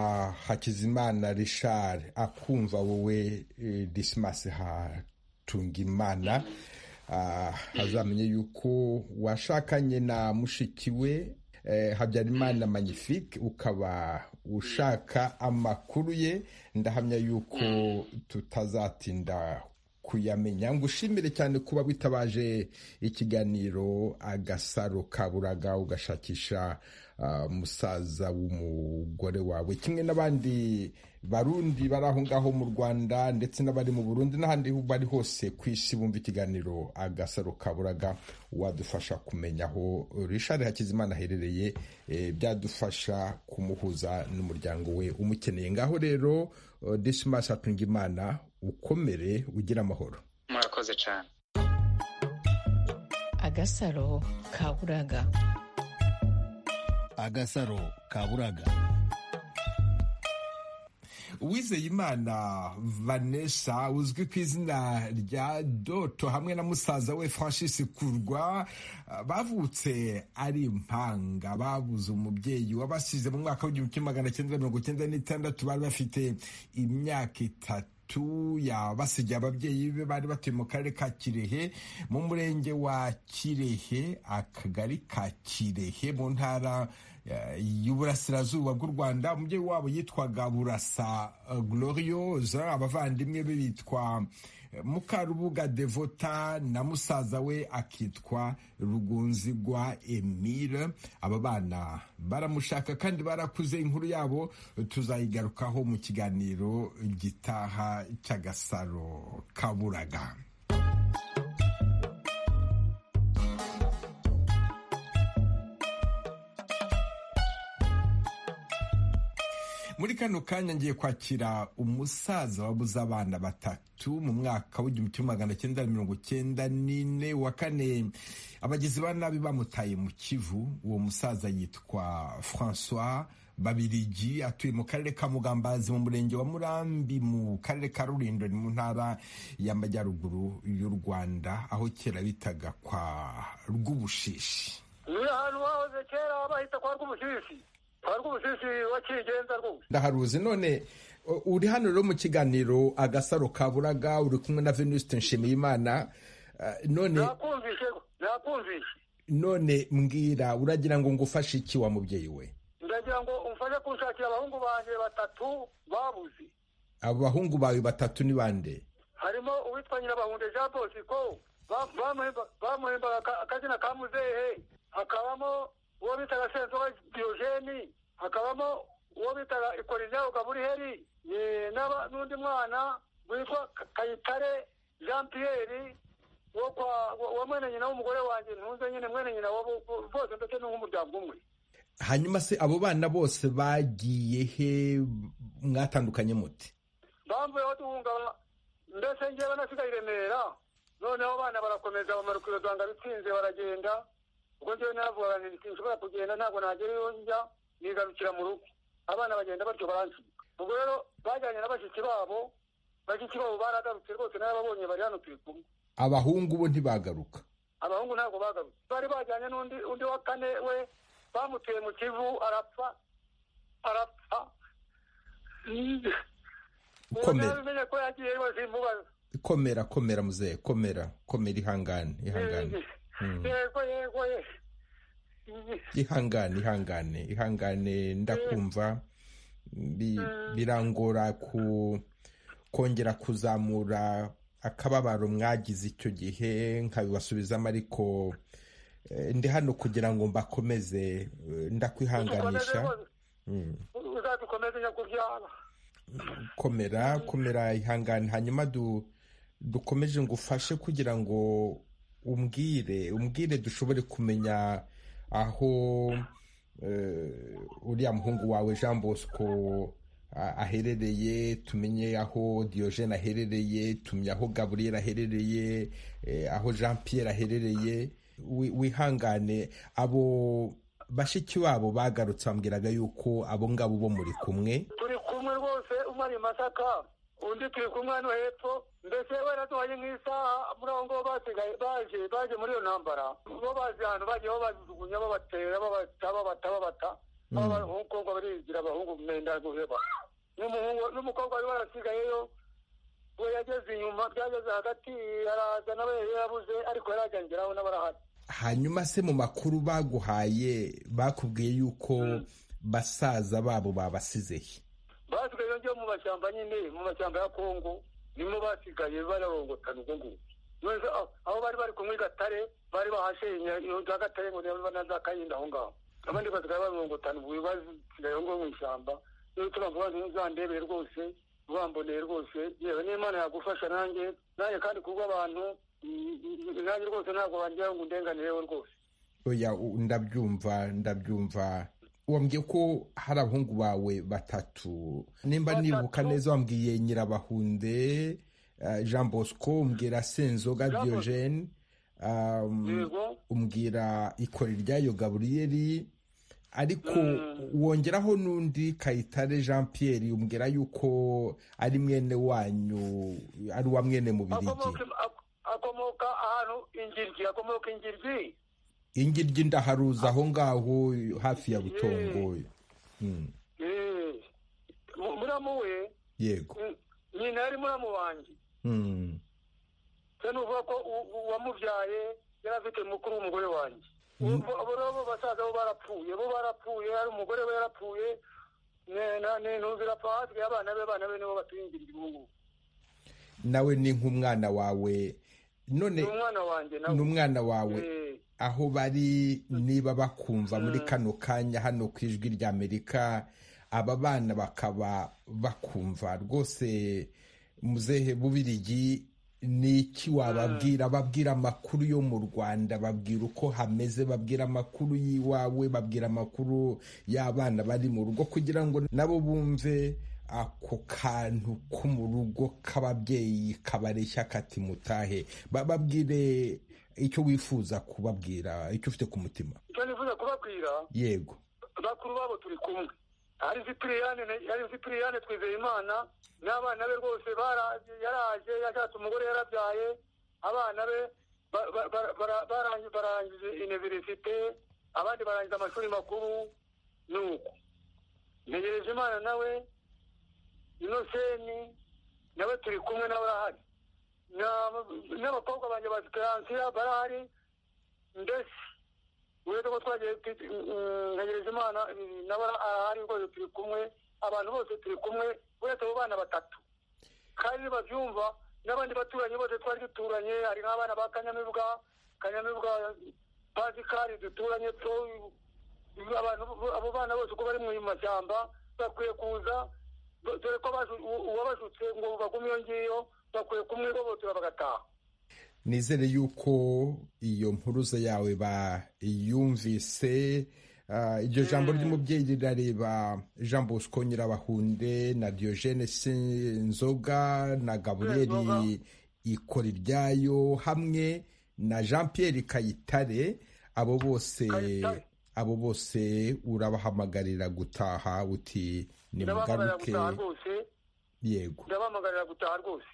S1: hakizimana rishari akumva wowe disimasi hatungimana azamenye yuko washakanye na mushiki we habyarimana magnifique ukaba ushaka amakuru ye ndahamya yuko tutazatinda kuyamenya ngo ushimire cyane kuba witabaje ikiganiro agasaro kaburaga ugashakisha musaza w'umugore wawe kimwe n'abandi barundi bari aho ngaho mu rwanda ndetse n'abari mu burundi n'ahandi bari hose ku isi bumva ikiganiro agasaro kaburaga wadufasha kumenya aho rishari hakizimana aherereye byadufasha kumuhuza n'umuryango we umukeneye ngaho rero desimasi atunga imana ukomere ugira amahoro
S9: murakoze cyane
S5: agasaro kaburaga
S7: agasaro kaburaga
S1: uwizeye imana vanessa uzwi ku izina rya doto hamwe na musaza we francis kurwa bavutse ari impanga babuze umubyeyi wabasize mu mwaka w'igihumbi kimwe magana cyenda mirongo icyenda n'itandatu bari bafite imyaka itatu yabasigiye ababyeyi be bari batuye mu karere ka kirehe mu murenge wa kirehe akagari ka kirehe mu ntara y'uburasirazuba bw'u rwanda umubyeyi wabo yitwaga burasa glorioza abavandimwe be bitwa mukarubuga devota na musaza we akitwa rugunzigwa emile aba bana baramushaka kandi barakuze inkuru yabo tuzayigarukaho mu kiganiro gitaha cy'agasaro kaburaga muri kano kanya ngiye kwakira umusaza wabuze abana batatu mu mwaka w'igihumbi kimwe magana cyenda mirongo cyenda n'ine wa kane abagizi ba nabi bamutaye mu kivu uwo musaza yitwa francois babirigi atuye mu karere ka mugambazi mu murenge wa murambi mu karere ka rurindo ni mu ntara y'amajyaruguru y'u rwanda aho kera bitaga kwa rw'ubushishi
S2: ni ahantu hahoze kera bahita kwa rw'ubushishi
S1: ndaharuzi none uri hano rero mu kiganiro agasaro kaburaga uri kumwe na venuste nshimiyimana none none mbwira uragira ngo ngufashe iki wa mubyeyi we
S2: ndagira ngo umfashe kunshakira abahungu banjye batatu babuze
S1: abahungu bawe batatu ni bande
S2: harimo uwitwa nyirabahunde jean bosco bamuhembaga akazina ka muzehe hakabamo uwo bitaga senzoga diogeni hakabamo uwo bitaga ikorineo gaburiheri n'undi mwana witwa kayitare jean pierre wa mwene nyina w'umugore wanjye ntunze nyine mwene nyina bose ndetse n'umuryango umwe
S1: hanyuma se abo bana bose bagiye he mwatandukanye muti
S2: bamvuyeho duhunga mbese ngewe nasigaye i remera noneho abana barakomeza bamara ukirozanga bitsinze baragenda ubwo ngewe naravuga nti nshobora kugenda ntabwo nagera iyo njya nigarukira mu rugo abana bagenda batyo baransiga ubwo rero bajyanye na bashiki babo bashiki babo baragarutse rwose narababonye bari hano turi kumwe
S1: abahungu bo ntibagaruka
S2: abahungu ntabwo bagarutse bari bajyanye n'undi undi wa kane we bamutuye mu kivu arapfa arapfa ubu
S1: Komera.
S2: nabimenye ko yagiye bazimubaza
S1: komera komera muzehe komera komera ihangane ihangane Mm.
S2: yego yego ye
S1: ihangane ihangane ihangane ndakumva Bi- birangora ku kongera kuzamura akababaro mwagize icyo gihe nkabibasubizamo ariko eh, ndi hano kugira ngo mbakomeze eh, ndakwihanganisha
S2: Udukomeze
S1: Mm.
S2: rwose, uzadukomeze nyakubyara
S1: komera komera ihangane hanyuma du dukomeje ngo ufashe kugira ngo umbwire umbwire dushobore kumenya aho eh, uriya muhungu wawe jean bosco a- aherereye tumenye aho diogene aherereye tumenye aho gaburiyeri aherereye eh, aho jean pierre aherereye Wi- wihangane abo bashiki babo bagarutse bambwiraga yuko abo ngabo bo muri kumwe
S2: turi kumwe rwose umwe ari i masaka undi turi kumwe hano hepfo mbese baraduhaye nk'isaha muri aho ngaho basigaye baje baje muri iyo ntambara bo bazi ahantu bagiye babajugunya babatera babata babata babata nk'uko ngo barigira abahungu mwenda guheba n'umuhungu n'umukobwa wari warasigayeyo we yageze inyuma byageze hagati araza nawe yari yarabuze ariko yari ajya ngeraho n'abarahari
S1: hanyuma se mu makuru baguhaye bakubwiye yuko basaza babo babasize he
S2: basigaye yongewe mu mashyamba nyine mu mashyamba ya kongo nibo basigaye bararongotana ubwo ngubwo None se aho- aho bari bari kumwe i gatare bari bahashe za gatare ngo niba na za kayinda aho ngaho abandi basigaye bararongotana ubu basigaye aho ngaho mu ishyamba niyo tuba vuba ntuzandebere rwose ubamboneye rwose yewe n'imana yagufasha nanjye nanjye kandi kubwo abantu mm, mm, nanjye rwose ntabwo bangira ngo undenganireho rwose
S1: oya u- ndabyumva ndabyumva wambwiye ko hari abahungu bawe batatu nimba nibuka neza wambwiye nyirabahunde eh, jean bosco umbwira senzoga
S2: Jean Bosco.
S1: diogene um,
S2: yego
S1: umbwira ikore ryayo gaburiyeri ariko wongeraho n'undi kayitare jean pierre umbwira yuko ari mwene wanyu ari uwa mwene mubirigi
S2: akomoka akomoka ahantu ingiryi akomoka ingiryi
S1: ingiryi ndaharuza aho ngaho hafi ya butongo Mm,
S2: Eh, mu- muramu we
S1: yego
S2: mm, nyina yari muramu wanjye
S1: Mm,
S2: se nuvuga ko u- u- uwamubyaye yari afite mukuru w'umugore wanjye Ubu- abo rero bo basaza bo barapfuye bo barapfuye hari umugore we yarapfuye ne- na- ne- ntuzira apfa hasigaye abana be abana be nibo batuyingirira ubu ngubu
S1: nawe ni nk'umwana wawe none
S2: ni umwana wanjye
S1: ni
S2: nawe
S1: umwana wawe
S2: Eh,
S1: aho bari niba bakumva muri kano kanya hano ku ijwi rya amerika aba bana bakaba bakumva rwose muzehe bubirigi ni iki wababwira babwira amakuru yo mu rwanda babwira uko hameze babwira amakuru y'iwawe babwira amakuru y'abana bari mu rugo kugira ngo nabo bumve ako kantu ko mu rugo k'ababyeyi kabareshya kati mutahe Ba- babwire icyo wifuza kubabwira icyo ufite ku mutima
S2: icyo nifuza kubabwira
S1: yego
S2: bakuru babo turi kumwe hari Cypriyane hari Cypriyane twizeye imana n'abana be rwose bara- yaraje yashatse umugore yarabyaye abana be ba- ba- bara- bara- barangi- barangije universite abandi barangije amashuri makuru nuko ntegereje imana nawe inoseni nawe turi kumwe nawe arahari Na- n'abakobwa banjye ba siperansiya barahari ndetse uretse ko twagiye tu- mm, ntegereje imana mm, nawe ara- arahari rwose turi kumwe abantu bose turi kumwe uretse abo bana batatu kandi babyumva n'abandi baturanyi bose twari duturanye hari nk'abana ba kanyamibwa kanyamibwa pasikari duturanye two- abantu bo- abo bana bose uko bari mu mashyamba bakwiye kuza do- dore ko abaju- u- uwabajutse ngo bagume iyo ngiyo bakwiye kumwigobotora bagataha
S1: nizere yuko iyo mpuruza yawe bayumvise iryo jambo ry'umubyeyi rirareba jean bosco nyirabahunde na diogene sinzoga na gaburiyeri ikora iryayo hamwe na jean Pierre kayitare abo bose abo bose urabahamagarira gutaha uti nimugaruke yego
S2: ndabahamagarira gutaha rwose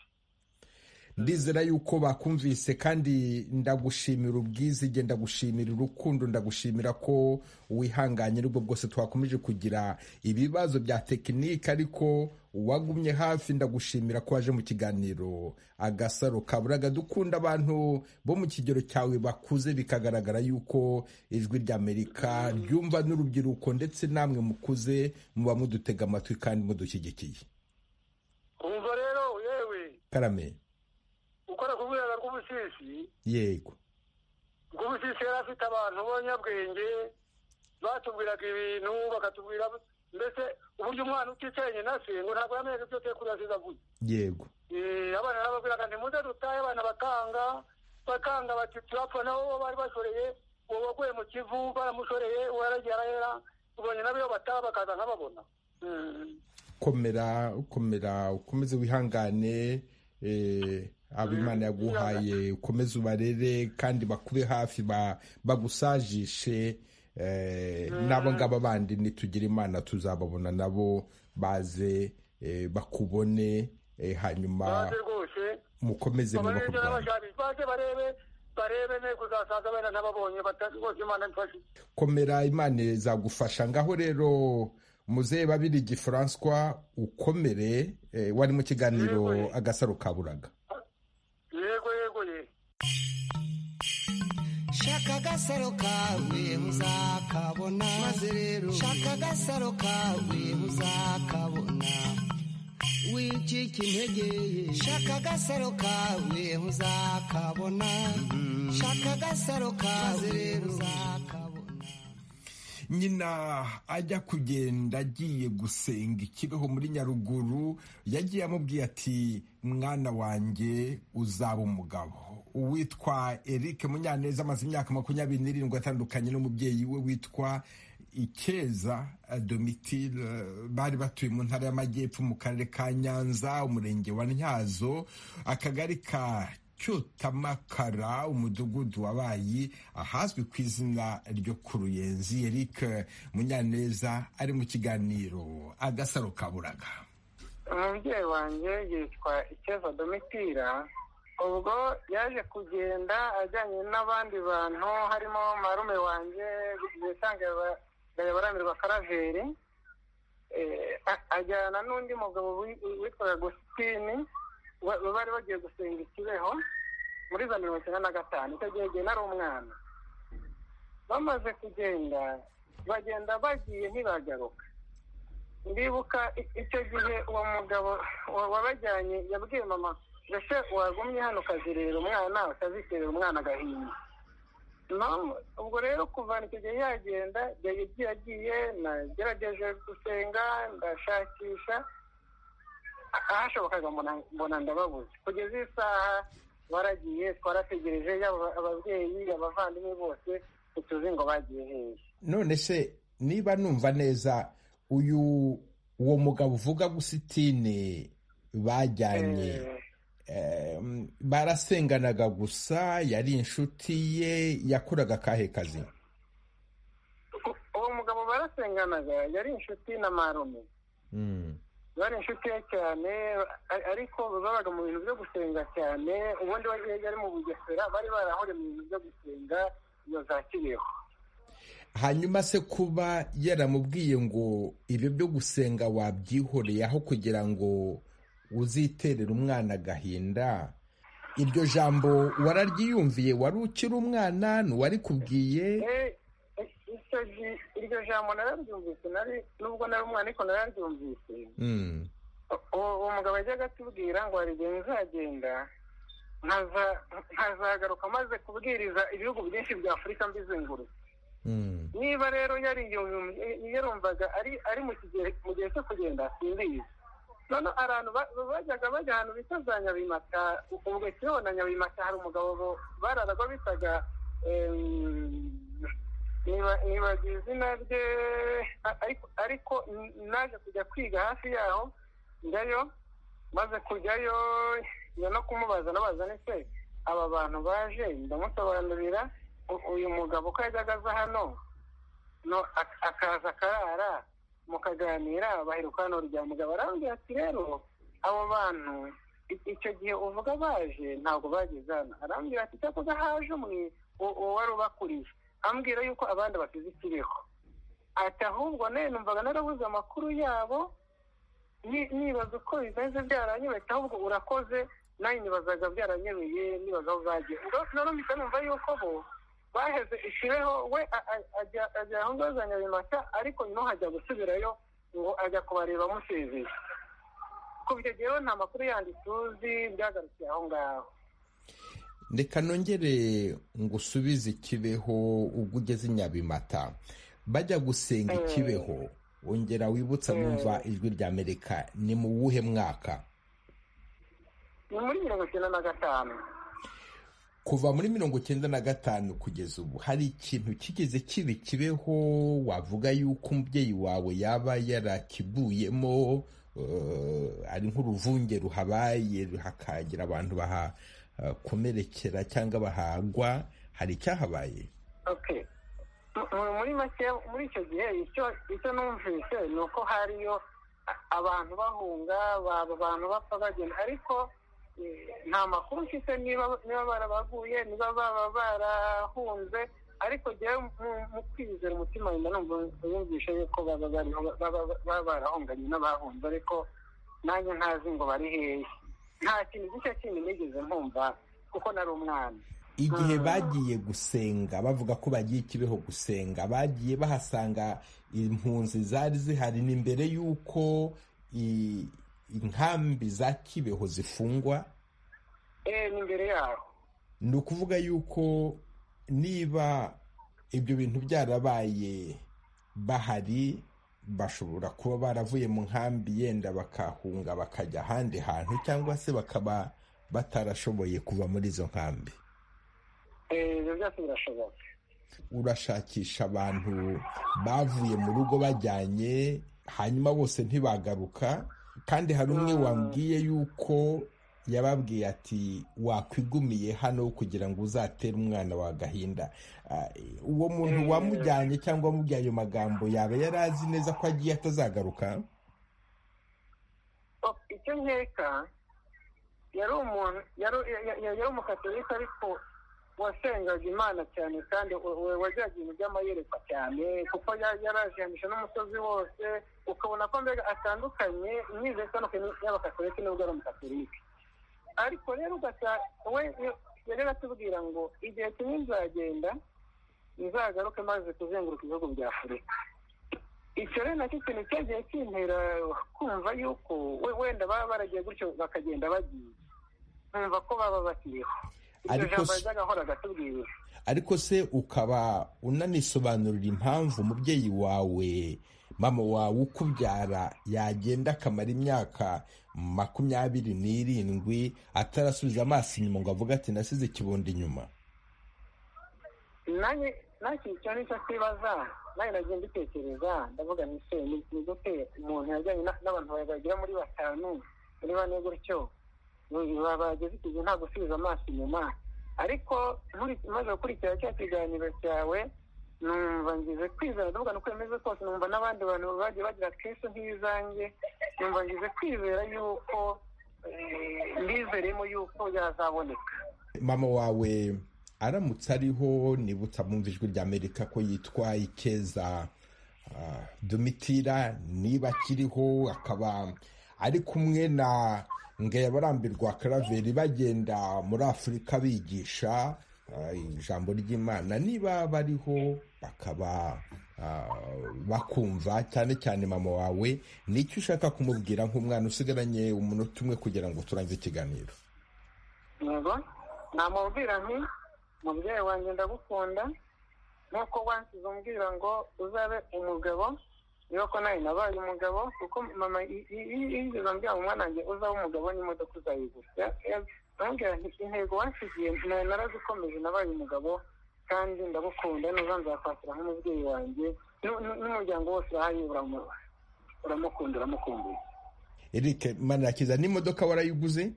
S1: ndizera yuko bakumvise kandi ndagushimira ubwizige ndagushimira urukundo ndagushimira ko wihanganye n'ubwo bwose twakomeje kugira ibibazo bya tekinike ariko wagumye hafi ndagushimira ko waje mu kiganiro agasaro kaburaga dukunda abantu bo mu kigero cyawe bakuze bikagaragara yuko ijwi ry'amerika ryumva n'urubyiruko ndetse namwe mukuze muba mudutega amatwi kandi mudushyigikiye
S2: umva rero yewe
S1: karame
S2: ukora ku rwego rw'ubusisi
S1: yego
S2: rw'ubusisi yari afite abantu b'abanyabwenge batubwiraga ibintu bakatubwira mbese uburyo umwana uticenye na se ngo ntabwo yamenye ibyo tekuru yasize avuye
S1: yego
S2: abana barababwiraga ntimuze dutahe abana bakanga bakanga bati turapfa nabo bo bari bashoreye uwo waguye mu kivu baramushoreye uwo yaragiye arahera ubonye n'abiyo bataba bakaza nk'ababona
S1: komera komera ukomeze wihangane abimana yaguhaye ukomeze ubarere kandi bakube hafi bagusajishe n'abo ngabo bandi nitugire imana tuzababona nabo baze bakubone hanyuma mukomeze
S2: muba kurwanya barebe ne kuzasaza bene n'ababonye bose imana ifashe
S1: komera imana izagufasha ngaho rero muzehe babirigi francois ukomere wari mu kiganiro agasaro kaburaga
S2: yego yego ye
S3: shaka agasaro kawe muzakabona maze rero shaka agasaro kawe muzakabona wicika integeye shaka agasaro kawe muzakabona shaka agasaro kawe rero uzakabona
S1: nyina ajya kugenda agiye gusenga ikibeho muri nyaruguru yagiye amubwiye ati mwana wanjye uzaba umugabo uwitwa eric munyaneza amaze imyaka makumyabiri n'irindwi atandukanye n'umubyeyi we witwa ikeza domitire bari batuye mu ntara y'amajyepfo mu karere ka nyanza umurenge wa ntyazo akagari ka cyutamakara umudugudu wabaye ahazwi ku izina ryo ku ruyenzi eric munyaneza ari mu kiganiro agasaro kaburaga
S10: umubyeyi wanjye yitwa ikeza domitira ubwo yaje kugenda ajyanye n'abandi bantu harimo marume wanjye bisange baramirwa karaveri ajyana n'undi mugabo witwa agusitini bari bagiye gusenga ikibeho muri za mirongo icyenda na gatanu icyo gihe igihe nari umwana bamaze kugenda bagenda bagiye ntibagaruka ndibuka icyo gihe uwo mugabo wabajyanye yabwiye mama mbese wagumye hano ukazirira umwana ukazikirira umwana agahinda ubwo rero kuva icyo gihe yagenda yagiye agiye nagerageje gusenga ndashakisha ahashobokaga mbona ndababuze kugeza isaha baragiye twarategereje yaba ababyeyi abavandimwe bose ntituzi ngo bagiye hehe
S1: none se niba numva neza uyu uwo mugabo uvuga gusitine bajyanye barasenganaga gusa yari inshuti ye yakoraga akahe kazi
S10: uwo mugabo barasenganaga yari inshuti na marume bari inshuti ye cyane ariko babaga mu bintu byo gusenga cyane ubundi yari mu bugesera bari barahuriye mu bintu byo gusenga iyo za kibeho
S1: hanyuma se kuba yaramubwiye ngo ibyo byo gusenga wabyihoreye aho kugira ngo uziterera umwana agahinda iryo jambo wararyiyumviye wari ukiri umwana ntiwari kubwiye
S10: iryo jambo nararyumvise nari nubwo nari umwana ariko nararyumvise uwo mugabo yajyaga atubwira ngo hari igihe nzagenda nkazagaruka maze kubwiriza ibihugu byinshi bya afurika mbizengurutse niba rero yarumvaga ari mu gihe cyo kugenda simbizi none abantu bajyaga bajya ahantu bita za nyabimata ubwo kibeho na nyabimata hari umugabo bararaga bitaga ni nibagiwe izina rye ariko naje kujya kwiga hafi yaho njyayo maze kujyayo njya no kumubaza nabaza ndetse aba bantu baje ndamusobanurira uyu mugabo ko yajyaga aza hano akaza akarara mukaganira baheruka hano rya mugabo arambwira ati rero abo bantu icyo gihe uvuga baje ntabwo bageze hano arambwira ati cyakoze haje umwe wari ubakuriye ambwira yuko abandi basize ikiriho ati ahubwo nayo numvaga narabuze amakuru yabo nibaza uko bimeze byaranyobetse ahubwo urakoze nawe nibazaga byaranyobeye nibaza aho bagiye norombika numva yuko bo baheze ishireho we ajya aho ngaho za nyabimata ariko nyuma hajya gusubirayo ngo ajya kubareba amusezeye kuva icyo gihe nta makuru yandi tuzi byagarukiye aho ngaho
S1: reka nongere ngusubize ikibeho ubwo ugeze nyabimata bajya gusenga ikibeho wongera wibutsa numva ijwi rya amerika ni mu wuhe mwaka
S10: ni muri mirongo icyenda na gatanu
S1: kuva muri mirongo icyenda na gatanu kugeza ubu hari ikintu kigeze kibi kibeho wavuga yuko umubyeyi wawe yaba yarakivuyemo ari nk'uruvunge ruhabaye hakagira abantu baha komerekera cyangwa bahagwa hari icyahabaye
S10: muri make muri icyo gihe icyo numvise ni uko hariyo abantu bahunga baba abantu bapfa bagenda ariko nta makuru mfite niba barabaguye niba baba barahunze ariko njyewe mu kwizera umutima wenda numva yumvisha yuko baba barahunganye n'abahunze ariko nanjye ntazi ngo bari hehe nta kintu gishya kindi nigeze nkumva kuko nari umwana
S1: igihe bagiye gusenga bavuga ko bagiye ikibeho gusenga bagiye bahasanga impunzi zari zihari ni mbere y'uko inkambi za kibeho zifungwa
S10: ni mbere yaho
S1: ni ukuvuga yuko niba ibyo bintu byarabaye bahari bashobora kuba baravuye mu nkambi yenda bakahunga bakajya ahandi hantu cyangwa se bakaba batarashoboye kuva muri izo nkambi
S10: ibyo byose birashoboka
S1: urashakisha abantu bavuye mu rugo bajyanye hanyuma bose ntibagaruka kandi hari umwe wambwiye yuko yababwiye ati wakwigumiye hano kugira ngo uzatere umwana wa gahinda uwo muntu wamujyanye cyangwa wamubwiye ayo magambo yaba yari azi neza ko agiye atazagaruka
S10: icyo nkeka yari umuntu yari umukatolika ariko wasengaga imana cyane kandi wajyaga ibintu by'amayerekwa cyane kuko yarajanisha n'umusozi wose ukabona ko mbega atandukanye imyizere itandukanye y'abakatolika nubwo ari umukatolika ariko rero ugasanga we yari atubwira ngo igihe kimwe nzagenda nzagaruke maze kuzenguruka ibihugu bya afurika icyo rero nacyo kintu cyagiye kintera kumva yuko wenda baba baragiye gutyo bakagenda bagiye nkumva ko baba bakiriho iryo jambo yajyaga ahora agatubwira
S1: ariko se ukaba unanisobanurira impamvu umubyeyi wawe mama wawe ukubyara yagenda akamara imyaka makumyabiri n'irindwi atarasubiza amaso inyuma ngo avuge ati nasize ikibondo inyuma
S10: nanjye icyo ni cyo kibaza nanjye nagiye mbitekereza ndavuga nise ni gute umuntu yajyanye n'abantu bagera muri batanu muri bane gutyo bageze igihe nta gusubiza amaso inyuma ariko maze gukurikira cya kiganiro cyawe numva ngize kwizera ndavuga nuko bimeze kose numva n'abandi bantu bagiye bagira kristo nk'ibizange numva ngize kwizera yuko mbizeremo yuko yazaboneka
S1: mama wawe aramutse ariho nibutsa mwumva ijwi rya amerika ko yitwa ikeza domitira niba akiriho akaba ari kumwe na ngeya barambirwa karaveri bagenda muri afurika bigisha ijambo ry'imana niba bariho bakaba bakumva cyane cyane mama wawe nicyo ushaka kumubwira nk'umwana usigaranye umunota umwe kugira ngo turangize ikiganiro
S10: yego namubwira nti mubyeyi wanjye ndagukunda nk'uko wansize umbwira ngo uzabe umugabo niba ko nawe nabaye umugabo kuko mama yigeze ambwira ngo umwana wanjye uzaba umugabo n'imodoka uzayigura intego wasigiye narazi ukomeje nabaye umugabo kandi ndagukunda neza nzakwakira nk'umubyeyi wanjye n'umuryango wose urahari uramukunda uramukumbuye
S1: eric manirakiza n'imodoka warayiguze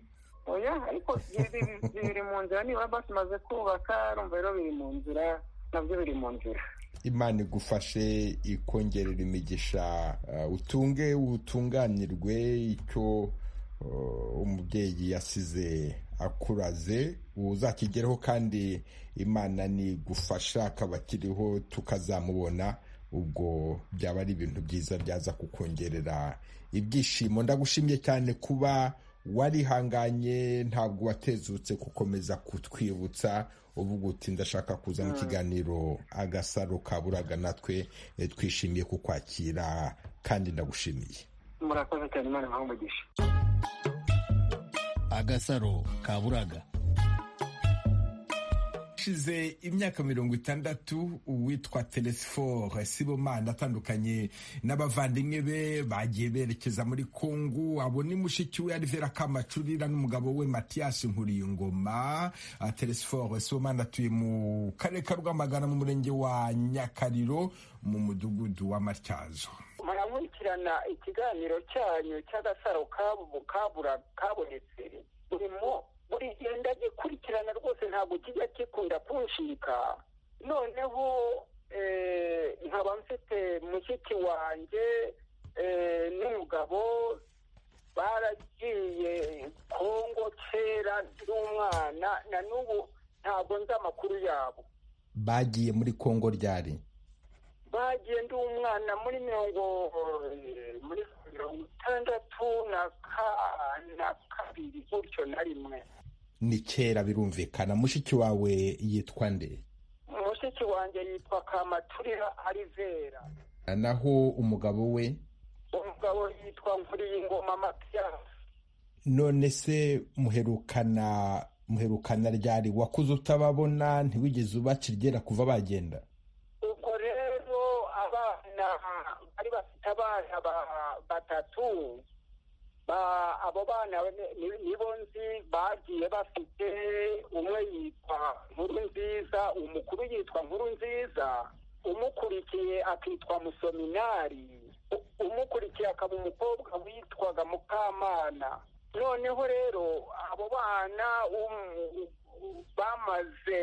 S10: oya ariko biri mu nzira nibura basi maze kubaka rumva rero biri mu nzira nabyo biri mu nzira
S1: imana igufashe ikongerera imigisha utunge utunganirwe icyo umubyeyi yasize akuraze uzakigereho kandi imana nigufasha akaba akiriho tukazamubona ubwo byaba ari ibintu byiza byaza kukongerera ibyishimo ndagushimye cyane kuba warihanganye ntabwo watezutse gukomeza kutwibutsa uvuga uti ndashaka kuza mu kiganiro agasaro kaburaga natwe twishimiye kukwakira kandi ndagushimiye
S10: murakoze cyane imana imuha umugisha
S7: agasaro kaburaga
S1: hashize imyaka mirongo itandatu uwitwa telesiforo sibomana atandukanye n'abavandimwe be bagiye berekeza muri kongo abo ni mushiki we arivera kamacurira n'umugabo we matiyasi nkuriyingoma telesiforo sibomana atuye mu karere ka rwamagana mu murenge wa nyakariro mu mudugudu wa matyazo
S11: murakurikirana ikiganiro cyanyu cy'agasaro kabonetse urimo buri gihe ndagikurikirana rwose ntabwo kijya gikunda kunshika noneho nkaba mfite mushiki wanjye n'umugabo baragiye kongo kera n'umwana na n'ubu ntabwo nzi amakuru yabo
S1: bagiye muri kongo ryari
S11: bagiye ndi umwana muri mirongo muri mirongo itandatu na kabiri gutyo na rimwe
S1: ni kera birumvikana mushiki wawe yitwa nde
S11: mushiki wanjye yitwa kamaturira arivera
S1: naho umugabo we
S11: umugabo yitwa nkuriyingoma matiyasi
S1: none se muherukana muherukana ryari wakuze utababona ntiwigeze ubakirgera kuva bagenda
S11: bari bafite abana batatu abo bana nibo nzi bagiye bafite umwe yitwa nkuru nziza umukuru yitwa nkuru nziza umukurikiye akitwa musominari umukurikiye akaba umukobwa witwaga mukamana noneho rero abo bana bamaze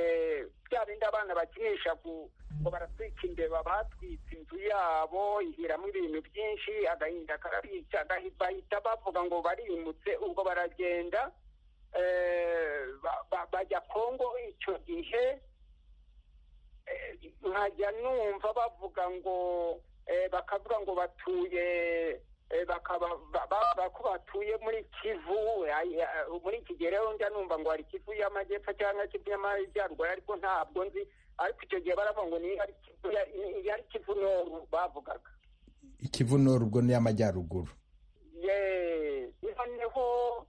S11: bya bindi abana bakinisha ngo baratwika imbeba batwitse inzu yabo ihiramo ibintu byinshi agahinda karabica bahita bavuga ngo barimutse ubwo baragenda bajya kongo icyo gihe nkajya numva bavuga ngo bakavuga ngo batuye bavuga ko batuye muri kivu muri iki gihe rero njya numva ngo hari kivu y'amajyepfo cyangwa kivu y'amajyaruguru ariko ntabwo nzi ariko icyo gihe baravuga ngo niyo ari kivu noru bavugaga
S1: ikivu noru ubwo ni iy'amajyaruguru
S11: noneho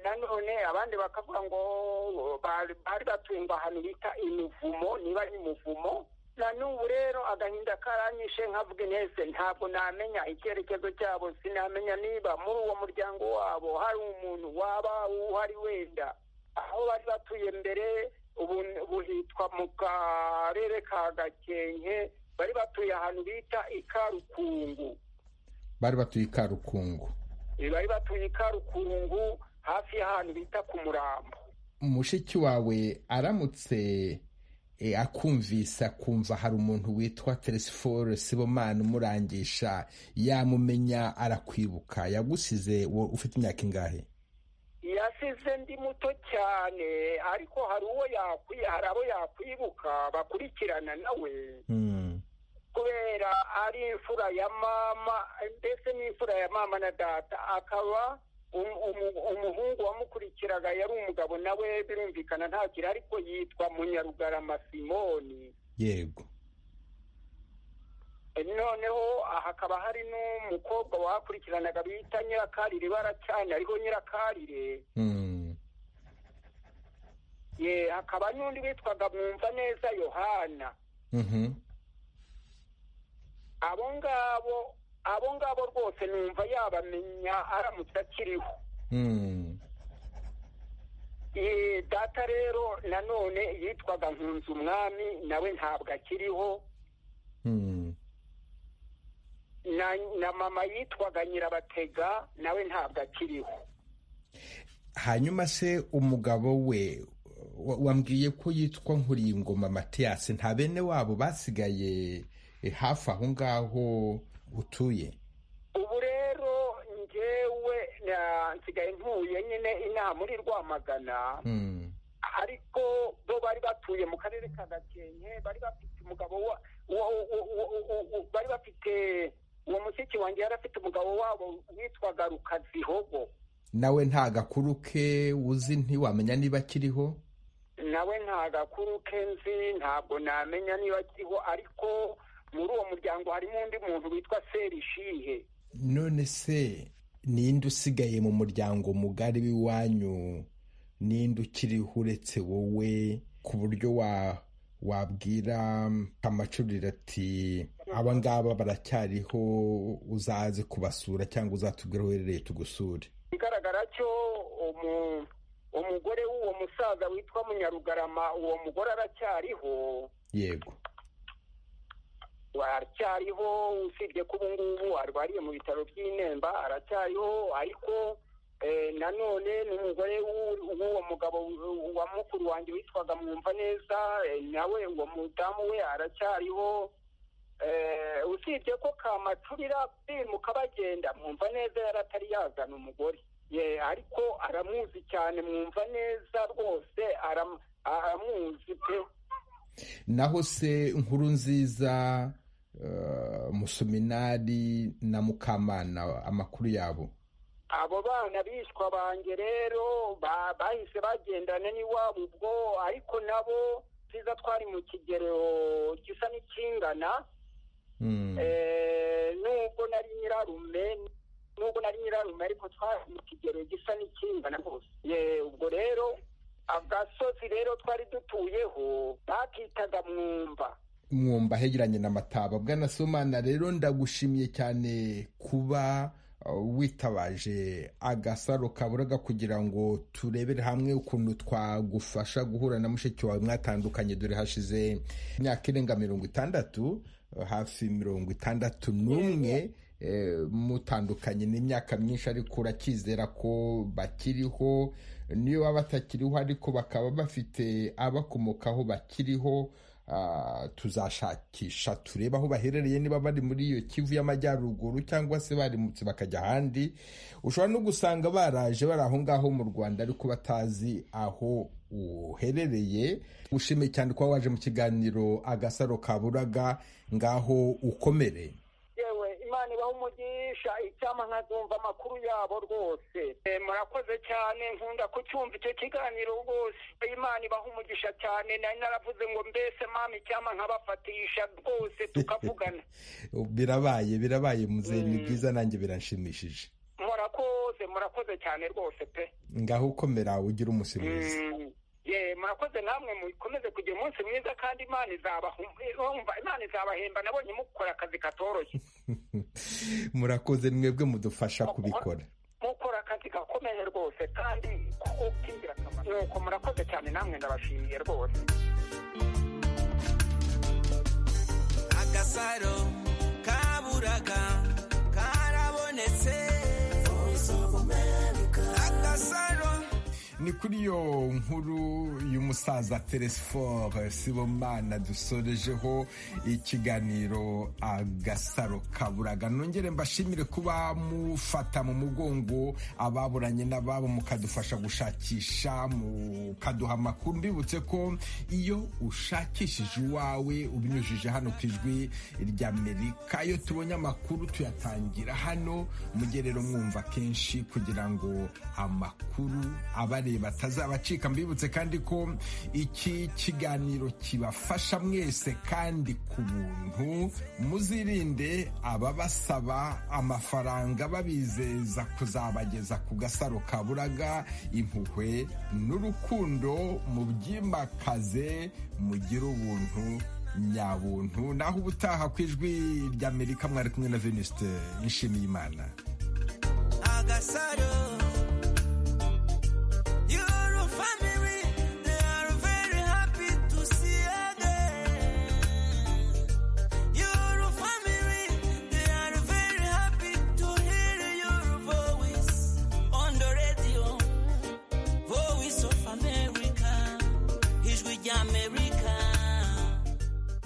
S11: nanone abandi bakavuga ngo bari batumva ahantu bita imivumo niba ari umuvumo na n'ubu rero agahinda karanyishe nkavuga intese ntabwo namenya icyerekezo cyabo sinamenya niba muri uwo muryango wabo hari umuntu waba uhari wenda aho bari batuye mbere ubu hitwa mu karere ka gakenke bari batuye ahantu bita ikarukungu
S1: bari batuye ikarukungu
S11: bari batuye ikarukungu hafi y'ahantu bita ku murambo
S1: mushiki wawe aramutse akumvisa akumva hari umuntu witwa teresiforo sibomana umurangisha yamumenya arakwibuka yagusize ufite imyaka ingahe
S11: yasize ndi muto cyane ariko hari uwo hari abo yakwibuka bakurikirana nawe kubera ari imfura ya mama ndetse n'imfura ya mama na data akaba umuhungu wamukurikiraga yari umugabo nawe birumvikana ntakiri ariko yitwa munyarugarama simoni
S1: yego
S11: noneho hakaba hari n'umukobwa wakurikiranaga bita nyirakarire baracyane ariho nyirakarire hakaba n'undi witwaga mwumva neza yohana abo ngabo abo ngabo rwose numva yabamenya aramutse akiriho data rero nanone yitwaga nkunzi umwami nawe ntabwo akiriho na mama yitwaga nyirabatega nawe ntabwo akiriho
S1: hanyuma se umugabo we wa- wambwiye ko yitwa nkuriyingoma matiyasi nta bene wabo basigaye eh, hafi aho ngaho utuye
S11: ubu rero ngewe na- nsigaye ntuye nyine inaha muri rwamagana ariko bo bari batuye mu karere ka gakenke bari bafite umugabo wa wa- wa- wa- wa- wa- bari bafite uwo mushyitsi wanjye yari afite umugabo wabo witwaga rukazihogo
S1: nawe nta gakuru ke uzi ntiwamenya niba akiriho
S11: nawe nta gakuru ke nzi ntabwo namenya niba akiriho ariko muri uwo muryango harimo undi muntu witwa serishihe
S1: none se ninde usigaye mu muryango mugari w'iwanyu ninde ukiriho uretse wowe ku buryo wa wabwira amacurire ati aba ngaba baracyariho uzaze kubasura cyangwa uzatubwira aho uherereye tugusure
S11: ikigaragara cyo umu- umugore w'uwo musaza witwa munyarugarama uwo mugore aracyariho
S1: yego
S11: aracyariho usibye ko ubu ngubu arwariye mu bitaro by'i Nemba aracyariho ariko eh, nanone n'umugore w'u- w'uwo mugabo w- wa mukuru wanjye witwaga mwumva neza eh, nawe uwo mudamu we aracyariho Eh, usibye ko kamacurira bimuka bagenda mwumva neza yari atari yazana umugore ye ariko aramuzi cyane mwumva neza rwose aram- aramuzi pe
S1: naho se inkuru nziza eh, musuminari na mukamana amakuru yabo
S11: abo bana bishwa banjye rero ba- bahise bagendana n'iwabo ubwo ariko nabo byiza twari mu kigero gisa n'ikingana Eh, nubwo nari nyirarume nubwo nari nyirarume ariko twari mu kigero gisa n'ikingana rwose Ye, ubwo rero agasozi rero twari dutuyeho bakitaga mwumva
S1: mwumva hegeranye na mataba bwana somana rero ndagushimiye cyane kuba uh, witabaje agasaro kaburaga kugira ngo turebere hamwe ukuntu twagufasha guhura na mushiki wawe mwatandukanye dore hashize imyaka irenga mirongo itandatu uh, hafi mirongo itandatu n'umwe eh, mutandukanye n'imyaka myinshi ariko urakizera ko bakiriho niyo baba batakiriho ariko bakaba bafite abakomokaho bakiriho Ah, tuzashakisha turebe aho baherereye niba bari muri iyo kivu y'amajyaruguru cyangwa se barimutse bakajya ahandi ushobora no gusanga baraje bari aho ngaho mu rwanda ariko batazi aho uherereye ushimiye cyane kuba waje mu kiganiro agasaro kaburaga ngaho ukomere
S11: yewe imana ibaha umugisha icyama nkazumva amakuru yabo rwose Eh, murakoze cyane nkunda kucyumva icyo kiganiro rwose imana ibaha umugisha cyane nari naravuze ngo mbese mama icyama nkabafatisha rwose tukavugana
S1: birabaye birabaye muzehe ni byiza nanjye biranshimishije
S11: murakoze murakoze cyane rwose pe
S1: ngaho ukomera ugire umunsi mwiza
S11: Mm. ye murakoze namwe mukomeze kugira umunsi mwiza kandi imana izabahu- urumva, imana izabahemba nabonye mukora akazi katoroshye
S1: murakoze mwebwe mudufasha kubikora
S11: mukora akazi gakomeye rwose kandi kuko k'ingirakamaro nuko murakoze cyane namwe ndabashimiye rwose
S3: agasaro kaburaga karabonetse agasaro
S1: ni kuri iyo nkuru y'umusaza teresiforo sibomana dusorejeho ikiganiro agasaro kaburaga nongere mbashimire kuba mufata mu mugongo ababuranye n'ababo mukadufasha gushakisha mukaduha amakuru mbibutse ko iyo ushakishije uwawe ubinyujije hano ku ijwi ry'amerika iyo tubonye amakuru tuyatangira hano mujye rero mwumva kenshi kugira ngo amakuru abareba atazabacika mbibutse kandi ko iki kiganiro kibafasha mwese kandi ku buntu muzirinde ababasaba amafaranga babizeza kuzabageza ku gasaro kaburaga impuhwe n'urukundo mubyimakaze mugire ubuntu nyabuntu naho ubutaha ku ijwi ry'amerika mwari kumwe na venuste nshimiyimana
S3: agasaro